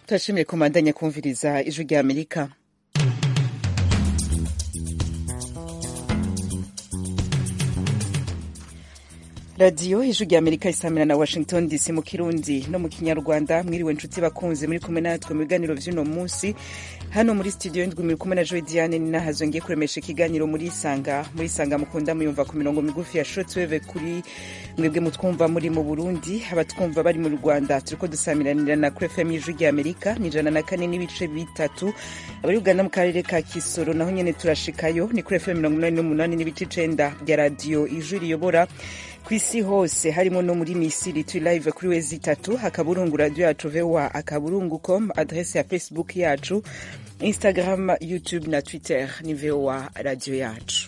turashimire komandanya kumviriza ijwi rya amerika radiyo ijwi rya amerika isamira na washington dc mu kirundi no mu kinyarwanda mwiriwe nshuti bakunze muri kumwe natwe mu biganiro vy'uno munsi hano muri studio ndwi muri kumwe na joy diane ninahazo ngiye kuremesha ikiganiro muri isanga muri isanga mukunda muyumva ku mirongo migufi ya shortwave kuri mwebwe mutwumva muri mu burundi abatwumva bari mu rwanda turiko dusamiranira na kuri fm y'ijwi rya amerika ni ijana na kane n'ibice bitatu abari uganda mu karere ka kisoro naho nyene turashikayo ni kuri fm mirongo inani n'umunani n'ibice icenda bya radiyo ijwi riyobora ku isi hose harimo no muri misiri turi live kuri wezi itatu akaburungu radio yacu voa akaburungu com adrese ya facebook yacu instagram youtube na twitter ni voa radio yacu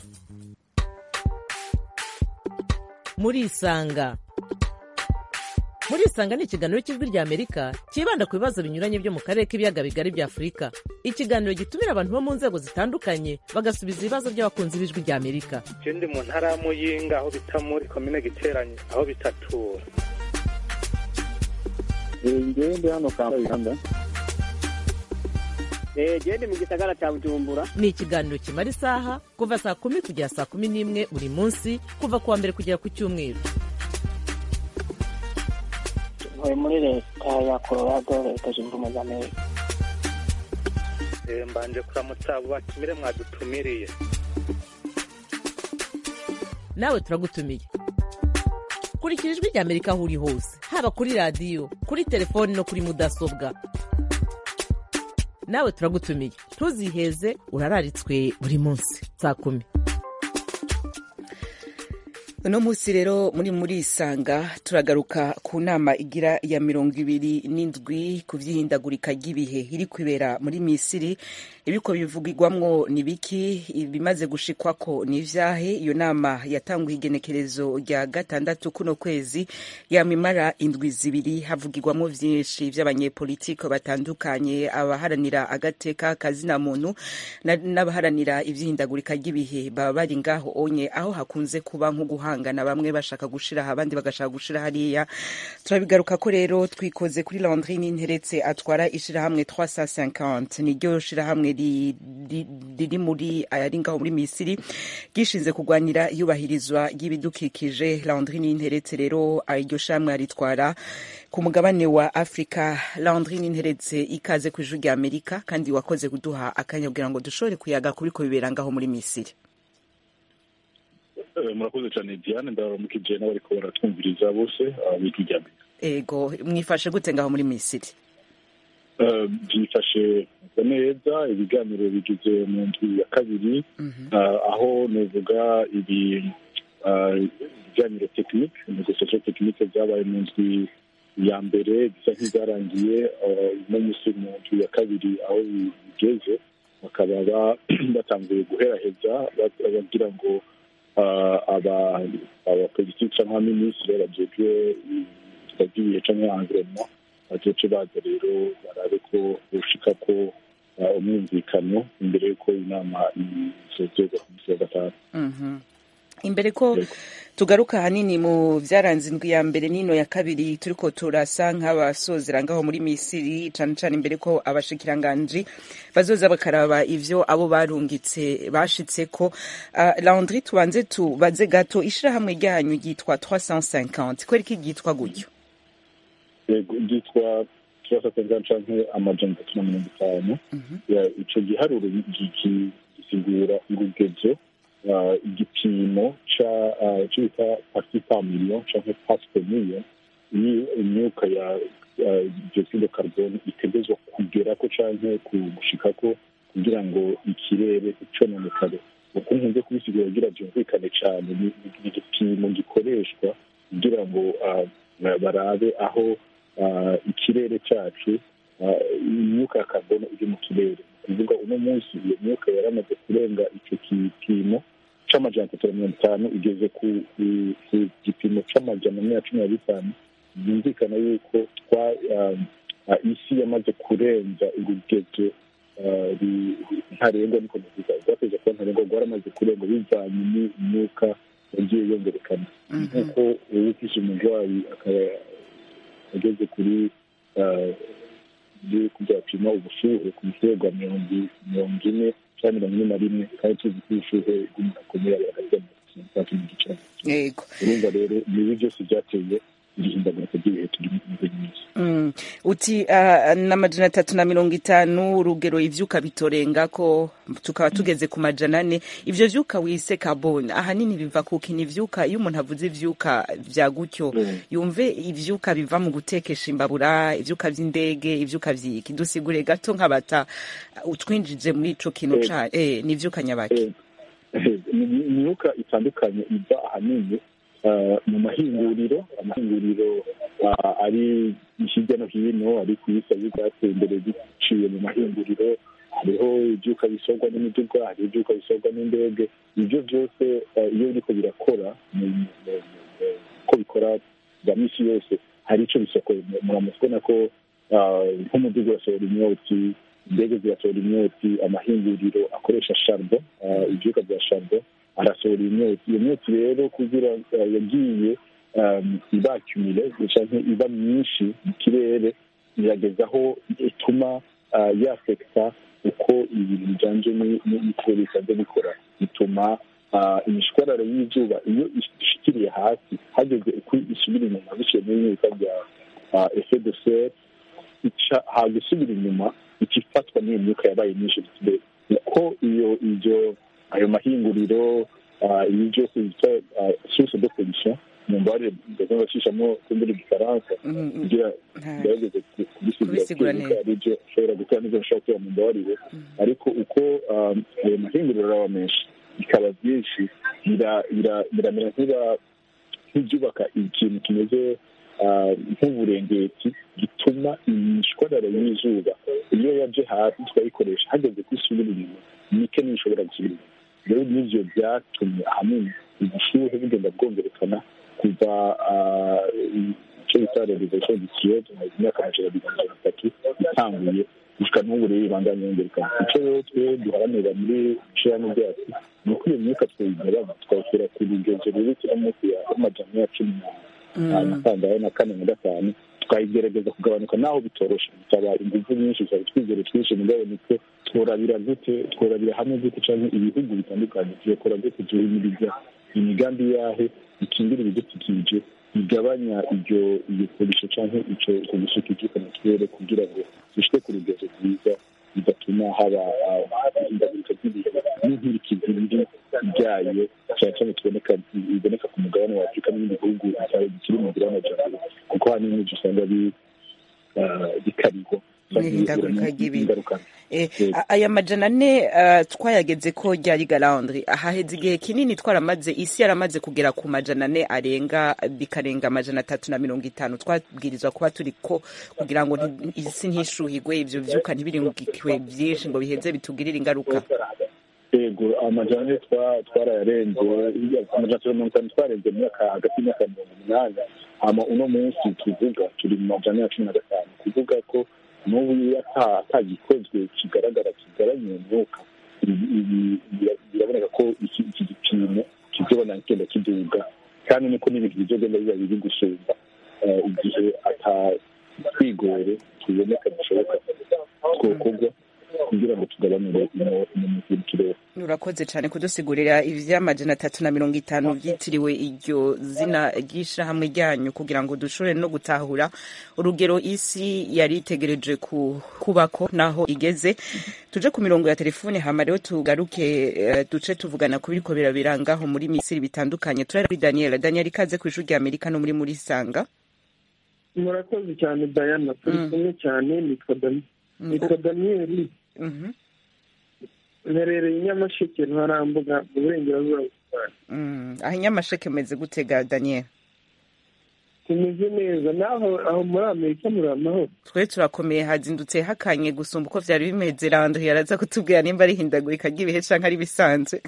murisanga murisanga ni ikiganiro cy'ijwi rya amerika cyibanda ku bibazo binyuranye byo mu karere k'ibiyaga bigari bya afurika ikiganiro gitumira abantu bo mu nzego zitandukanye bagasubiza ibibazo by'abakunzi b'ijwi rya amerika je ndi mu ntara ya muyinga aho bita muri komine giteranye aho bitatura ngewe ndi hano kampala uganda gende mu gisagara cya bujumbura ni ikiganiro kimara isaha kuva saa kumi kugera saa kumi n'imwe buri munsi kuva ku wa mbere kugera ku cyumweru ntuye muri leta ya colorado leta zunze ubumwe za amerika Eh, mbanje kuramutsa abo batumire mwadutumiriye nawe turagutumiye kurikira ijwi rya amerika aho uri hose haba kuri radiyo kuri telefoni no kuri mudasobwa nawe turagutumiye ntuziheze urararitswe buri munsi saa kumi uno munsi rero muri muri isanga turagaruka ku nama igira ya mirongo ibiri n'indwi ku vy'ihindagurika ry'ibihe iri kwibera muri misiri ibiko bivugirwamwo ni biki ibimaze gushikwako ni ivyahe iyo nama yatanguye igenekerezo rya gatandatu kuno kwezi yamimara indwi zibiri havugirwamwo vyinshi vy'abanyepolitike batandukanye abaharanira agateka kazina muntu na- n'abaharanira ivy'ihindagurika ry'ibihe baba bari ngaho onye aho hakunze kuba nko guhangana bamwe bashaka gushira aha abandi bagashaka gushira hariya turabigaruka ko rero twikoze kuri Landry Ninteretse atwara ishirahamwe 350 niryo shirahamwe ri- ri- riri muri ari ngaho muri Misiri gishinze kurwanira iyubahirizwa ry'ibidukikije Landry Ninteretse rero iryo shirahamwe aritwara ku mugabane wa Afrika Landry Ninteretse ikaze ku ijwi rya Amerika kandi wakoze kuduha akanya kugira ngo dushobore kuyaga kubiko bibera ngaho muri Misiri Eh, murakoze cyane diane ndabaramukije n'abariko baratwumviriza bose abijwi rya amerika ego mwifashe gute ngaho muri Misiri Eh, byifashe neza ibiganiro bigize mu ndwi ya kabiri eh, aho nuvuga ibi eh, ibiganiro tekinike negosiasiyo tekinike byabaye mu ndwi ya mbere bisa nk'izarangiye eh, uno munsi mu ndwi ya kabiri aho bigeze bakaba ba- batanguye guheraheza ba- bagira ngo eh, aba abapolitiki cyangwa abaminisitiri bajejwe ibintu by'ibihe cyangwa environnement bazoce baza rero barabe ko boshika ko uh, umwumvikano imbere y'uko inama isozerwa ku munsi wa gatanu Mhm. imbere ko Yego. tugaruka ahanini mu vyaranze indwi ya mbere n'ino ya kabiri turiko turasa nk'abasozera ngaho muri misiri cane cane imbere ko abashikiranganji bazoza bakaraba ivyo abo barungitse bashitseko uh, landry tubanze tubaze gato ishirahamwe ryanyu ryitwa 350 kwereka ryitwa gutyo yego ryitwa turasatenga canke amajana atatu na mirongo itanu Ya, ico giharuro gi- gi- gisigura urugezo uh, igipimo ca uh, co bita parti par million canke part per million iyo imyuka ya uh, dioxide de carbone itegezwa kugerako canke ku- gushikako kugira ngo ikirere icononekare uko nkunze kubisigura kugira vyumvikane cane ni ni igipimo gikoreshwa kugira ngo uh, barabe aho uh, ikirere cacu uh, imyuka ya carbone iri mu kirere ni ukuvuga uno munsi iyo myuka yaramaze kurenga ico gipimo c'amajana atatu na mirongo itanu igeze ku ku- ku gipimo c'amajana ane na cumi na bitanu byumvikana yuko twa um, uh, isi yamaze kurenza urugezo uh, ru- ru- ntarengwa niko navuga rwateze kuba ntarengwa rwaramaze kurenga bivanye n'imyuka yagiye yongerekana nk'uko uwufise umurwayi akaba ageze kuri tuzi kubyapima ubushuhe ku rwego mirongo mirongo ine cyangwa mirongo ine na rimwe kandi tuzi ko ubushuhe bw'umuntu akomeye aba hagati ya mirongo itatu n'igice yego urumva rero ibi byose byateye iri hindagurika ry'ibihe turi muri iyi minsi Mm. uti uh, n'amajana atatu na mirongo itanu urugero ivyuka bitorenga ko tukaba tugeze ku majana ane ivyo vyuka wise carbone ahanini biva kuki ni ivyuka iyo umuntu avuze ivyuka vya gutyo Mm. yumve ivyuka biva mu gutekesha imbabura ivyuka vy'indege ivyuka vyiki dusigure gato nk'abata utwinjije muri ico kintu Eh. ca eh, ni ivyuka nyabaki Eh, ni imyuka itandukanye iva ahanini ah, mu mahinguriro amahinguriro ah, ari hirya no hino ari ku isi ari bwateye imbere biciye mu mahinguriro hariho ibyuka bisorwa n'imiduga hari ibyuka bisorwa n'indege ibyo byose ah, iyo biriko birakora mu- mu- mu- mu- uko bikora bya misi yose hari icyo bisokoye muramuzi kubona ko ah, nk'umuduga urasohora imyotsi indege zirasohora imyotsi amahinguriro akoresha sharbo ah, ibyuka bya sharbo arasohora imyotsi iyo myotsi rero kugira ah, yagiye um, ibakumire canke iba myinshi mu kirere irageza aho ituma ah, yafekta uko ibintu bijanye ni- ni- n'ikirere bisanzwe bikora bituma ah, imishwarara y'izuba iyo ishikiriye hasi hageze uko isubira inyuma biciye muri myuka bya ah, effet de serre ica hagusubira inyuma ikifatwa n'iyo myuka yabaye myinshi mbere uko iyo ibyo ayo mahinguriro ah, ibi byose bita source de pollution mu mbare ndaza bacishamo kumbura igifaransa Mm, mm. kugira Nta- gerageze Kubisigura kubisigura neza. ari byo ushobora gukora n'ibyo ushobora kuba mu mbabarire ariko uko um, ayo mahinguriro araba menshi bikaba byinshi bira- bira- biramera nk'iba- nk'ibyubaka ikintu kimeze ah, nk'uburengeti gituma imishwarara y'izuba iyo yaje hasi tukayikoresha hageze ko isubira inyuma mike niyo ishobora gusubira inyuma rero n'ivyo byatumye ahanini ubushuhe bugenda bwongerekana kuva ah, icyo bita realization du kiyoto mu myaka amajana abiri na mirongo itatu itanguye gushika n'ubu rero ibandanya yongerekana icyo rero twe duharanira muri ishirahamwe ryacu ni uko iyo myuka twayigabanya twawushyira ku rugezo rurikira munsi ya amajana ya cumi na na kangahe na kane na gatanu tukayigerageza kugabanuka naho bitoroshe bisaba ingufu nyinshi bisaba twizere twinshi mugabo nitwe tworabira gute tworabira hamwe gute canke ibihugu bitandukanye tuyakora gute duhimiriza imigambi yahe ikingira ibidukikije bigabanya iryo iyo pollution canke ico uko gusuka ivyuka mu kirere kugira ngo dushike ku rugezo rwiza bigatuma haba ah, ihindagurika ry'ibihe n'inkurikizi biri byayo cyane cyane tuboneka biboneka ku mugabane wa afurika n'ibindi bihugu bitari bikiri mu nzira y'amajyambere kuko ahanini n'ibyo usanga bi- ah, bikarirwa N'ihindagurika ry'ibihe. ingaruka Eh, Yego. a- aya majana ane uh, twayageze ko ryari galandri haheze igihe kinini twaramaze isi yaramaze kugera ku majana ane arenga bikarenga amajana atatu na mirongo itanu twabwirizwa kuba turi ko kugira ngo nti- isi ntishuhigwe ivyo vyuka ntibiringikiwe vyinshi ngo biheze bitugirire ingaruka yego amajana ane twa- twarayarenze amajana atatu na mirongo itanu twarenze mu myaka hagati y'imyaka mirongo umunani hama uno munsi tuvuga turi mu majana ya cumi na gatanu kuvuga ko n'ubu iyo ata- atagikozwe kigaragara kigabanya iyo myuka ibi- ibi- bira- biraboneka ko iki iki gipimo kizobona kigenda kiduga kandi niko n'ibintu bizogenda biba biri gusumba eh, igihe atatwigore tuboneka bishoboka twokorwa kugira ngo tugabanure ino mu kirere urakoze cyane kudusigurira ivy'amajana atatu na mirongo itanu vyitiriwe iryo zina ry'ishirahamwe ryanyu kugira ngo dushobore no gutahura urugero isi yari itegereje ku- kubako naho igeze tuje ku mirongo ya telefone hama rero tugaruke eh, duce tuvugana ku biriko birabirangaho muri misiri bitandukanye turari kuri daniel daniel ikaze ku ishuri rya amerika no muri muri sanga murakoze cyane dayana turi Mm. kumwe cyane nitwa Dani- Mm, nitwa daniyeli mhm, mperereye i nyamasheke ntarambuga mu burengerazuba bw'u Rwanda mm. aho inyamasheke meze gutega daniel tumeze neza naho aho muri amerika muri amahoro twe turakomeye hazindutse hakanye gusumba uko vyari bimeze rando yaraza kutubwira nimba ari hindagurika ry'ibihe canke ari bisanzwe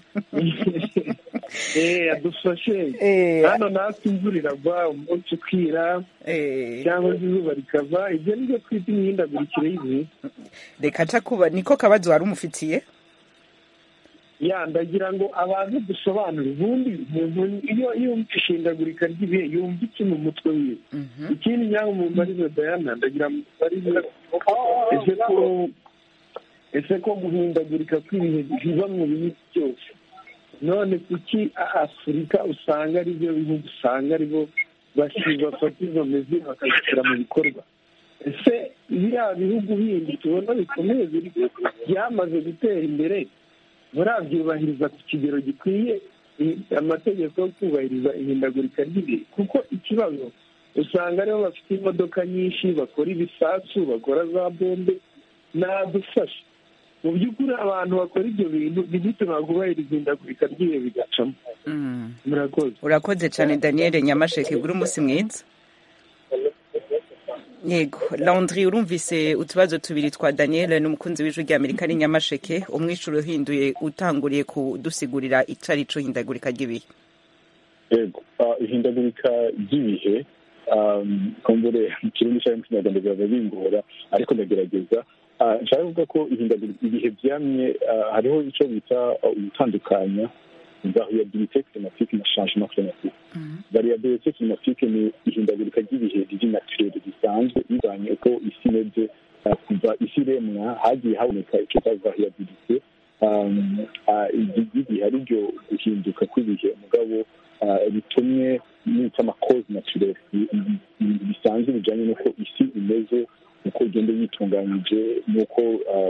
eh adufashe Eh, hano natwe imvura iragwa umunsi ukira eh, cyangwa se izuba rikava ibyo ni byo twita imihindagurikire y'ibihe reka nca kuba niko kabazo wari umufitiye yandagira ngo abantu dusobanure ubundi umuntu iyo yumva ishindagurika ry'ibihe yumva iki mu mutwe wiwe ikindi nyanga mu mbarizo dayana ndagira mu mbarizo ese ko ese ko guhindagurika kw'ibihe biva mu bihugu byose none kuki afurika usanga ari byo bihugu usanga ari bo bafata izo mezi bakazishyira mu bikorwa ese biriya bihugu bindi tubona bikomeye byamaze gutera imbere murabyubahiriza ku kigero gikwiye amategeko yo kubahiriza ihindagurika ry'ibihe kuko ikibazo usanga aribo bafite imodoka nyinshi bakora ibisasu bakora za bombe nadufasha mu by'ukuri abantu bakora ibyo bintu ntibituma kubahiriza ihindagurika ry'ibihe bigacamo murakoze urakoze cyane daniel nyamasheke ugura umunsi mwiza yego laundry urumvise utubazo tubiri twa daniel n'umukunzi w'ijwi ry'amerika ari nyamasheke umwishyuro uhinduye utanguriye kudusigurira icari co hindagurika ry'ibihe yego ihindagurika ry'ibihe kumbure mu kirundi cyangwa mu kinyarwanda biba bingora ariko ndagerageza nshaka kuvuga ko ihindagurika ibihe byamye hariho icyo bita ugutandukanya variabilité climatique na changement climatique variabilité climatique ni ihindagurika ry'ibihe ry'inaturere risanzwe bivanye uko isi imeze kuva isi iremwa hagiye haboneka icyo cya variabilité ry'igihe ari ryo guhinduka kw'ibihe mugabo bitumye n'icyo amakozi naturere bisanzwe bijyanye n'uko isi imeze uko igenda yitunganyije n'uko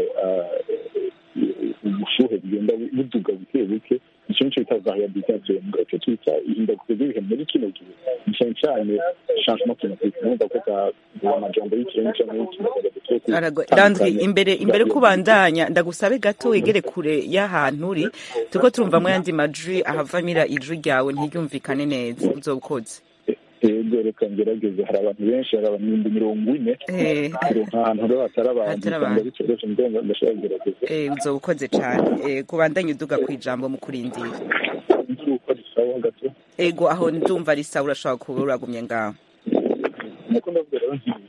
ubushuhe bugenda buduga buke buke icyo nicyo bita variabilité naturelle mugabo icyo twita ihindagurika ry'ibihe muri kino gihe ni cyane cyane changement climatique numva ko bwa amajambo y'ikirenga cyangwa y'ikinyarwanda landry imbere imbere kubandanya ndagusabe gato wegere kure y'ahantu uri turiko turumvamo yandi majwi ahavamira ijwi ryawe ntiryumvikane neza uzobukoze yego reka ngerageze hari abantu benshi hari abantu ibihumbi mirongo ine ahantu rero hatari abantu usanga bicoroje ndumva ndashobora kugerageza uzoba ukoze cyane kubandanya uduga ku ijambo mu kurindira uko risawa gato ego aho ndumva risawa urashobora kuba uragumye ngaho nuko ndavuga rero nti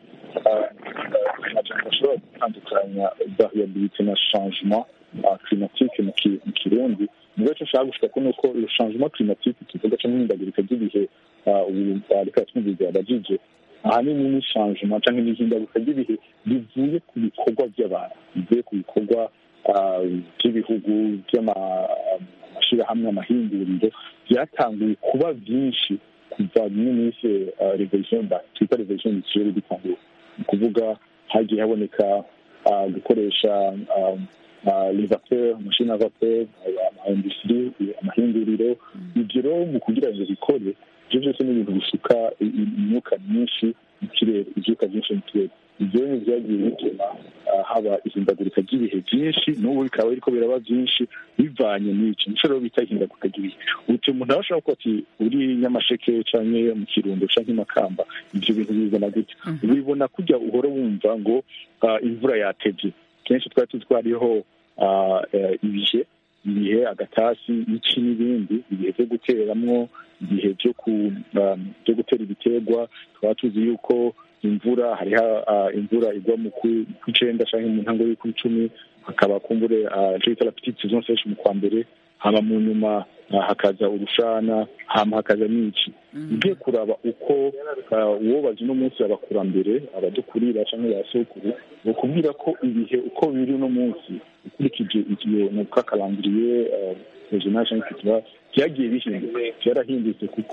amajambo ashobora gutandukanya variabilité na changement climatique mu kirundi mugabo icyo nshaka gushika ni uko iyo changement climatique tuvuga cyangwa ihindagurika ry'ibihe ubu reka twumviza abajije ahanini ni changement cyangwa n'ihindagurika ry'ibihe rivuye ku bikorwa by'abantu bivuye ku bikorwa by'ibihugu by'amashyirahamwe amahinguriro byatanguye kuba byinshi kuva bimwe minsi revolution twita revolution industrielle bitanguye ni ukuvuga hagiye haboneka gukoresha les vapeurs amashini ya vapeur amaindustrie amahinguriro ibyo rero mu kugira ngo bikore ibyo byose ni ibintu bisuka imyuka myinshi mu kirere ibyuka byinshi mu kirere ibyo ni byagiye bituma haba ihindagurika ry'ibihe byinshi n'ubu bikaba biriko biraba byinshi bivanye n'icyo nico rero bita ihindagurika ry'ibihe uti umuntu aba ashobora kuba ati uri nyamasheke canke mu kirundo canke makamba ivyo bintu bibona gutya ubibona kurya uhora wumva ngo imvura yatevye kenshi twari tuzi ko hariho ibihe ibihe agatasi iki n'ibindi ibihe byo guteramwo ibihe byo gutera ibiterwa tukaba tuzi yuko imvura hariho imvura igwa mu kw'icenda cyangwa mu ntango y'ukw'icumi hakaba kumbure icyo bita la petite saison sèche mu kwa mbere hama mu nyuma hakaza urushana hama hakaza n'iki ugiye kuraba uko uwobaza uno munsi abakurambere abadukurira cyangwa ba sokuru bakubwira ko ibihe uko biri uno munsi ukurikije igihe mu kakarangiriye regional cyangwa cultural byagiye bihinduka byarahindutse kuko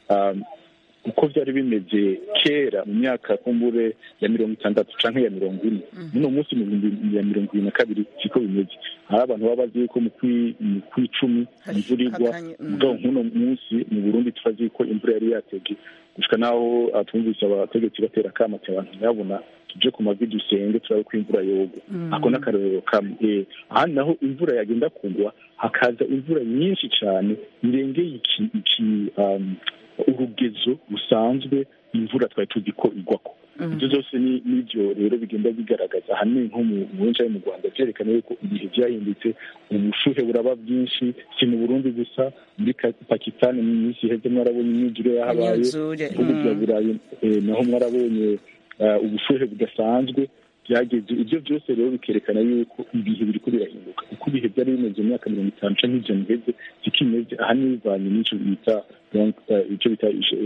uko byari bimeze kera mu myaka kumbure ya mirongo itandatu canke ya mirongo ine muno munsi mu bihumbi ya mirongo ibiri na kabiri siko bimeze hari abantu baba bazi yuko mu kw'icumi imvura igwa mugabo nk'uno munsi mu burundi turazi ko imvura yari yatevye gushika naho twumvise abategetsi batera akamati abantu ntibabona tuje ku mavi dusenge turabe ko imvura yogwa ako n'akarorero kamwe ahandi naho imvura yagenda kugwa hakaza imvura nyinshi cane irengeye iki urugezo rusanzwe imvura twari tuzi ko igwako ibyo byose n'ibyo rero bigenda bigaragaza ahanini nko mu buhinja mu rwanda byerekana yuko ibihe byahindutse ubushuhe buraba bwinshi si mu burundi gusa muri pakistani mu minsi iheze mwarabonye imyuzure yahabaye ibihugu bya burayi naho mwarabonye ubushuhe budasanzwe byageze ibyo byose rero bikerekana yuko ibihe biriko birahinduka uko ibihe byari bimeze mu myaka mirongo itanu canke ijana iheze siko imeze ahanini bivanye n'ico bita donc, eh, ico bita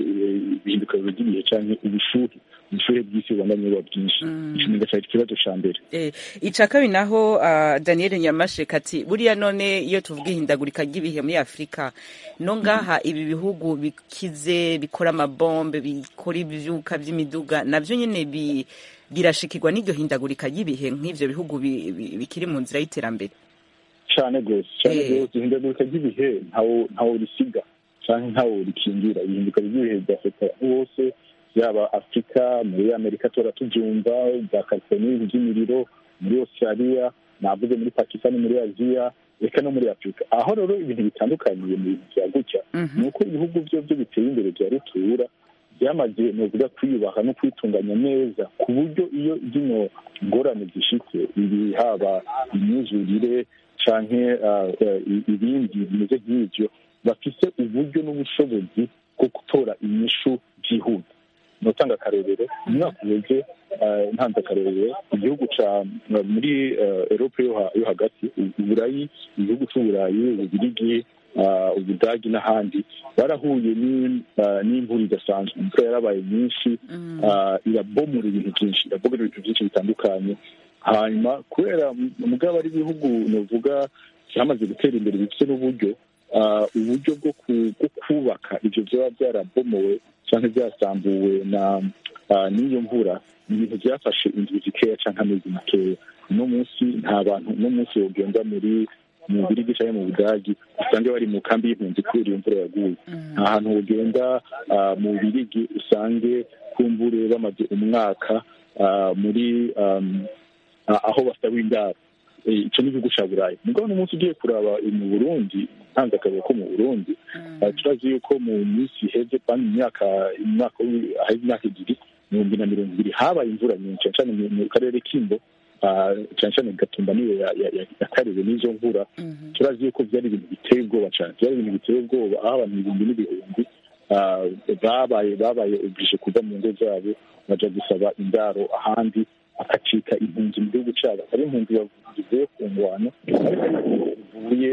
eh, ihinduka ry'ibihe canke ubushuhe ubushuhe bw'isi bubandanye buba bwinshi ico ni gacari ikibazo ca mbere Eh, ica kabiri naho uh, daniel nyamasheka ati buriya none iyo tuvuga ihindagurika ry'ibihe muri afurika no ngaha ibi bihugu bikize bikora amabombe bikora ivyuka vy'imiduga navyo nyene bi, birashikirwa n'iryo hindagurika ry'ibihe nk'ivyo bihugu bi, bi, bikiri mu nzira y'iterambere cane gose cane Eh. gose ihindagurika ry'ibihe ntawo ntawo risiga canke ntawo rikingira ihinduka ry'ibihe ryafata bose yaba afurika muri amerika tora tuvyumva bya california by'imiriro muri australia navuze muri pakistan muri aziya reka no muri afurika aho rero ibintu bitandukaniye mu bintu vya gutya ni uko ibihugu vyo vyo biteye imbere vya rutura byamaze novuga kwiyubaha no kwitunganya neza ku buryo iyo zino ngorane zishitse ibi haba imyuzurire canke ah, eh, ibindi bimeze nk'ivyo bafise uburyo n'ubushobozi bwo gutora inyishu byihuta notanga akarorero umwaka uheze eh, ntanze akarorero igihugu ca muri eh, erope yo ha- yo hagati u- uburayi igihugu c'uburayi ububirigi ah, ubudagi n'ahandi barahuye ni- ah, n'imvura idasanzwe imvura yarabaye nyinshi ah, irabomora ibintu byinshi irabomora ibintu byinshi bitandukanye hanyuma kubera mugabo ari ibihugu novuga byamaze gutera imbere bifite n'uburyo ah, uburyo bwo ku- bwo kubaka ivyo vyaba byarabomowe canke byasambuwe na ah, n'iyo mvura ni ibintu byafashe indwi zikeya canke amezi makeya uno munsi nta bantu uno munsi wogenda muri mu birigi canke mu budagi usange bari mu kambi y'impunzi kubera iyo mvura yaguye nta hantu wogenda ah, mu birigi usange kumbure bamaze umwaka ah, muri um, ah, aho basaba indaro Eh, ico ni igihugu ca burayi mugabo n'umunsi ugiye kuraba mu burundi ntanze akarero ko mu burundi ah, turazi yuko mu minsi iheze kandi mu myaka umwaka wi- ahari imyaka ibiri ibihumbi na mirongo ibiri habaye imvura nyinshi cane cane mu mu karere k'imbo ah, cane cane gatumba niyo ya- ya- ya- yakariwe n'izo mvura turazi yuko byari ibintu biteye ubwoba cane byari ibintu biteye ubwoba aho abantu ibihumbi n'ibihumbi ah, babaye babaye oblige kuva mu ngo zabo baja gusaba indaro ahandi akacika impunzi mu gihugu cyabo ari impunzi zivuye ku ngwano ariko ariko bivuye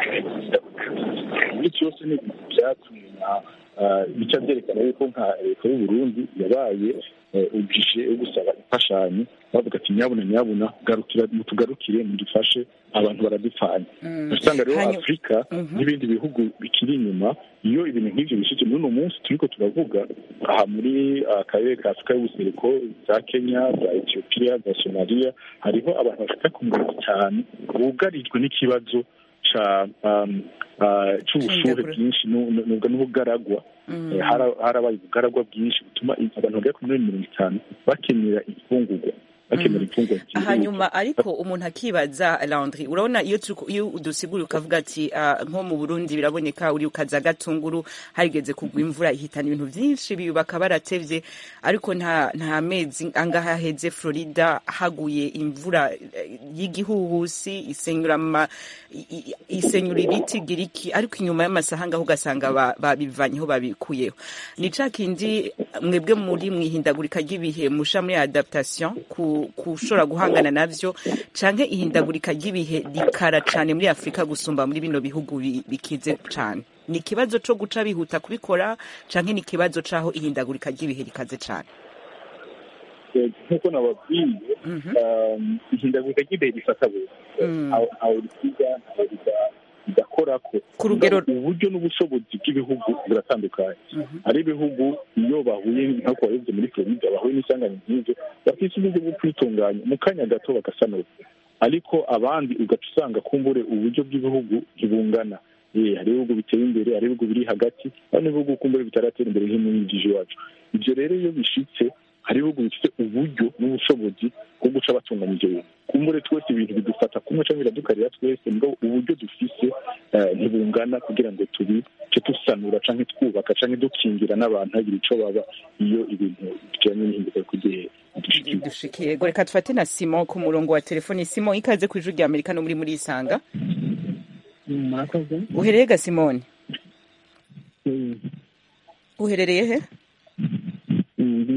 muri cyose ni ibintu byatumye na ah, bica byerekana yuko nka leta y'u Burundi yabaye ubwije yo gusaba imfashanyo bavuga ati nyabuna nyabuna garukira mutugarukire mudufashe abantu baradupfanye usanga rero Hanyuma- afurika n'ibindi bihugu bikiri inyuma iyo ibintu nk'ivyo bishitse muri uno munsi turiko turavuga aha muri ah, akarere ka afurika y'ubuseruko za kenya za etiyopiya za somaliya hariho abantu bashika ku mirongo itanu bugarijwe n'ikibazo ca um, ah, c'ubushuhe C'indagura. bwinshi nu- nu- nubwo n'ubugaragwa Eh, hara- harabaye ubugaragwa bwinshi butuma abantu bagera ku miliyoni mirongo itanu bakenera imfungurwa bakenera imfungurwa zihuta. hanyuma ariko umuntu akibaza landry urabona iyo turi ku- iyo udusigura ukavuga ati ah, nko mu burundi biraboneka uri ukaza gatunguru harigeze kugwa imvura ihitana ibintu byinshi bibaka baratevye ariko nta nta mezi angaha heze florida haguye imvura eh, y'igihuhusi isenyura ama i- i- isenyura ibiti giriki ariko inyuma y'amasaha ngaho ugasanga ba- babivanyeho babikuyeho ni ca kindi mwebwe muri mwihindagurika ry'ibihe musha muri adaptation ku kushobora guhangana navyo canke ihindagurika ry'ibihe rikara cane muri afurika gusumba muri bino bihugu bi- bikize cane ni ikibazo co guca bihuta kubikora canke ni ikibazo c'aho ihindagurika ry'ibihe rikaze cane Eh, nk'uko nababwiye um, ihindagurika ry'ibihe rifata bose Mm. ntawe ntawe risiga ntawe rida- ridakorako Ku rugero- uburyo n'ubushobozi bw'ibihugu buratandukanye hari ibihugu iyo bahuye nk'uko wabivuze muri florida bahuye n'isanganya nk'ivyo bafise uburyo bwo kwitunganya mu kanya gato bagasanura ariko abandi ugaca usanga kumbure uburyo bw'ibihugu ntibungana Eh, hari ibihugu biteye imbere hari ibihugu biri hagati hari n'ibihugu kumbure bitaratera imbere nk'imyigije iwacu ibyo rero iyo bishitse hari ibihugu bifite uburyo n'ubushobozi bwo guca batunganya ibyo bintu kumbure twese ibintu bidufata kumwe cyangwa biradukarira twese ngo uburyo dufise eh, ntibungana kugira ngo tubice dusanura canke twubaka canke dukingira n'abantu hagira ico baba iyo ibintu bijanye n'ihinduka ry'igihe bidushikiye dushikiye go reka tufate na simon ku murongo wa telefoni simon ikaze ku ijuru rya amerika no muri muri isanga murakoze uhereye ga simoni uherereye he ndi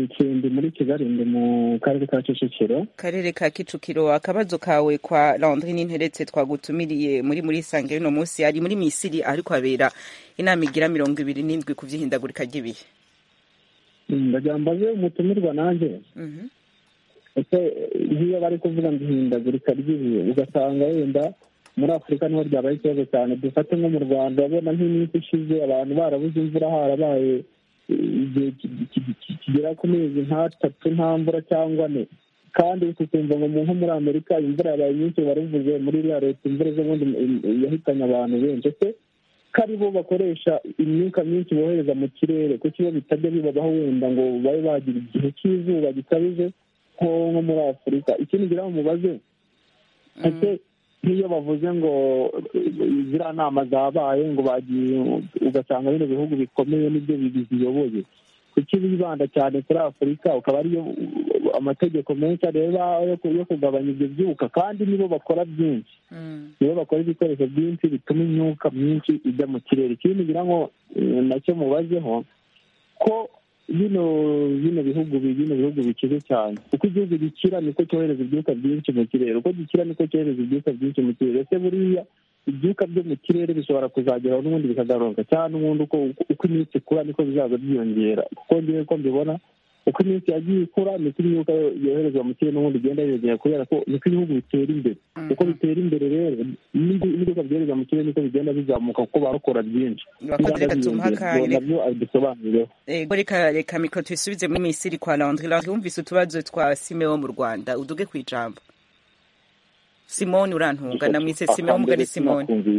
ndi muri kigali ndi mu karere ka kicukiro karere ka kicukiro akabazo kawe kwa landri n'interetse twagutumiriye muri muri sange y'uno munsi ari muri misiri ariko habera inama igira mirongo ibiri n'indwi ku vy'ihindagurika ry'ibihe ndagira mbaze umutumirwa nanjye ese nk'iyo bari kuvuga ngo ihindagurika ry'ibihe ugasanga wenda muri afurika niho ryabaye ikibazo cyane dufate nko mu rwanda urabona nk'iminsi ishize abantu barabuze imvura harabaye igihe kigera ku mezi nk'atatu nta mvura cyangwa ane kandi tukumva ngo nko muri amerika imvura yabaye nyinshi baravuze muri iriya leta imvura z'ubundi yahitanye abantu benshi ese ko ari bo bakoresha imyuka myinshi bohereza mu kirere kuko iyo bitajya bibabaho wenda ngo babe bagira igihe cy'izuba gikabije nko muri afurika ikindi ngira ngo mubaze ese nk'iyo bavuze ngo ziriya nama zabaye ngo bagiye ugasanga bino bihugu bikomeye nibyo biziyoboye kuki bibanda cyane kuri afurika ukaba ariyo amategeko menshi areba yo kugabanya ibyo byuka kandi nibo bakora byinshi nibo bakora ibikoresho byinshi bituma imyuka myinshi ijya mu kirere ikindi ngira ngo nacyo mubazeho ko bino bino bihugu bino bihugu bikize cyane uko igihugu gikira niko cyohereza ibyuka byinshi mu kirere uko gikira niko cyohereza ibyuka byinshi mu kirere ese buriya ibyuka byo mu kirere bishobora kuzageraho n'ubundi bikagaruka cyangwa n'ubundi uko iminsi ikura niko bizaza byiyongera kuko ngewe ko mbibona uko iminsi yagiye ikura niko imyuka yoherezwa mu kirere n'ubundi igenda yiyongera kubera ko niko ibihugu bitera imbere uko bitera imbere rero n'ibyuka byohereza mu kirere niko bigenda bizamuka kuko barakora byinshi nabyo abidusobanurireho reka reka mikoro tuyisubize muri misiri kwa landri landri wumvise utubazo twa simewo mu rwanda uduge ku ijambo simoni urantunga namwise simewo mugari simoni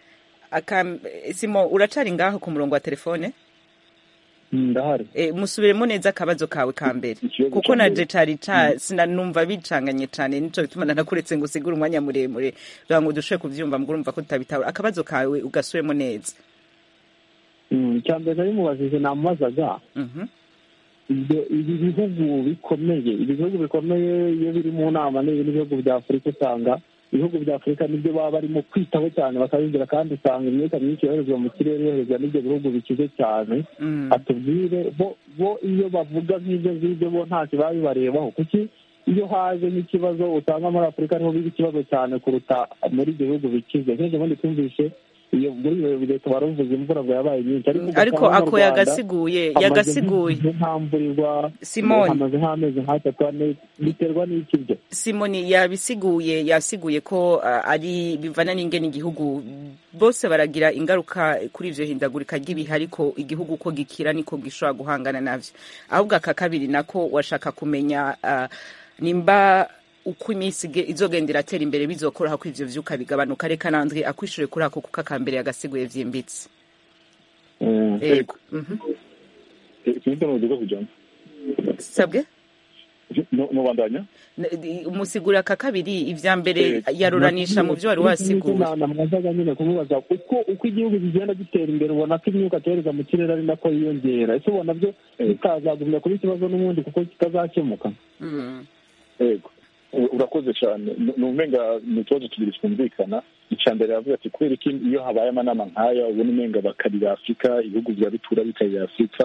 simo uracari ngaho ku murongo wa telefone ndahari musubiremo neza akabazo kawe ka mbere kuko naje cari sinanumva bicanganye cane nico bituma nanakuretse ngo usigure umwanya muremure kugira ngo dushobe kuvyumva muguru umva ko tutabitahura akabazo kawe ugasubiremo neza icya mbere nari mubajije namubazaga ibi bihugu bikomeye ibi bihugu bikomeye iyo biri mu nama n'ibi n'ibihugu bya afurika usanga ibihugu bya afurika nibyo baba barimo kwitaho cyane bakabigira kandi usanga imyuka myinshi yoherezwa mu kirere yoherezwa n'ibyo bihugu bikize cyane atubwire bo iyo bavuga nk'ibyo ngibyo bo ntacyo baba bibarebaho kuki iyo haje nk'ikibazo usanga muri afurika ariho biba ikibazo cyane kuruta muri ibyo bihugu bikize nk'ibyo bundi twumvishe iyo muri iyo leta baravuze imvura ngo yabaye nyinshi ariko ako yagasiguye yagasiguye ntamburirwa simoni hamaze nk'amezi nk'atatu ane biterwa n'iki byo simoni yabisiguye yasiguye ko uh, ari bivana n'ingene igihugu bose baragira ingaruka kuri ivyo hindagurika ry'ibihe ariko igihugu uko gikira niko gishobora guhangana navyo ahubwo aka kabiri nako washaka kumenya uh, nimba uko iminsi izogenda iratera imbere bizokoraho ko ivyo vyuka bigabanuka reka nandwi akwishure kuri ako kuko akambere yagasiguye vyimbitse yego sinzi n'uburyo kujamo sabwe mubandanya umusigura aka kabiri ivya mbere yaruranisha mu vyo wari wasiguye namwazaga nyine kumubaza uko uko igihugu kigenda gitera imbere ubona ko imyuka cyohereza mu kirere ari nako yiyongera ese ubona byo bitazagumya kuba ikibazo n'ubundi kuko kitazakemuka yego urakoze cyane ni umenga ni utubazo tubiri twumvikana icya mbere yavuga ati kubera ko iyo habaye amanama nk'aya ubona umenga bakarira afurika ibihugu bya bitura bikarira afurika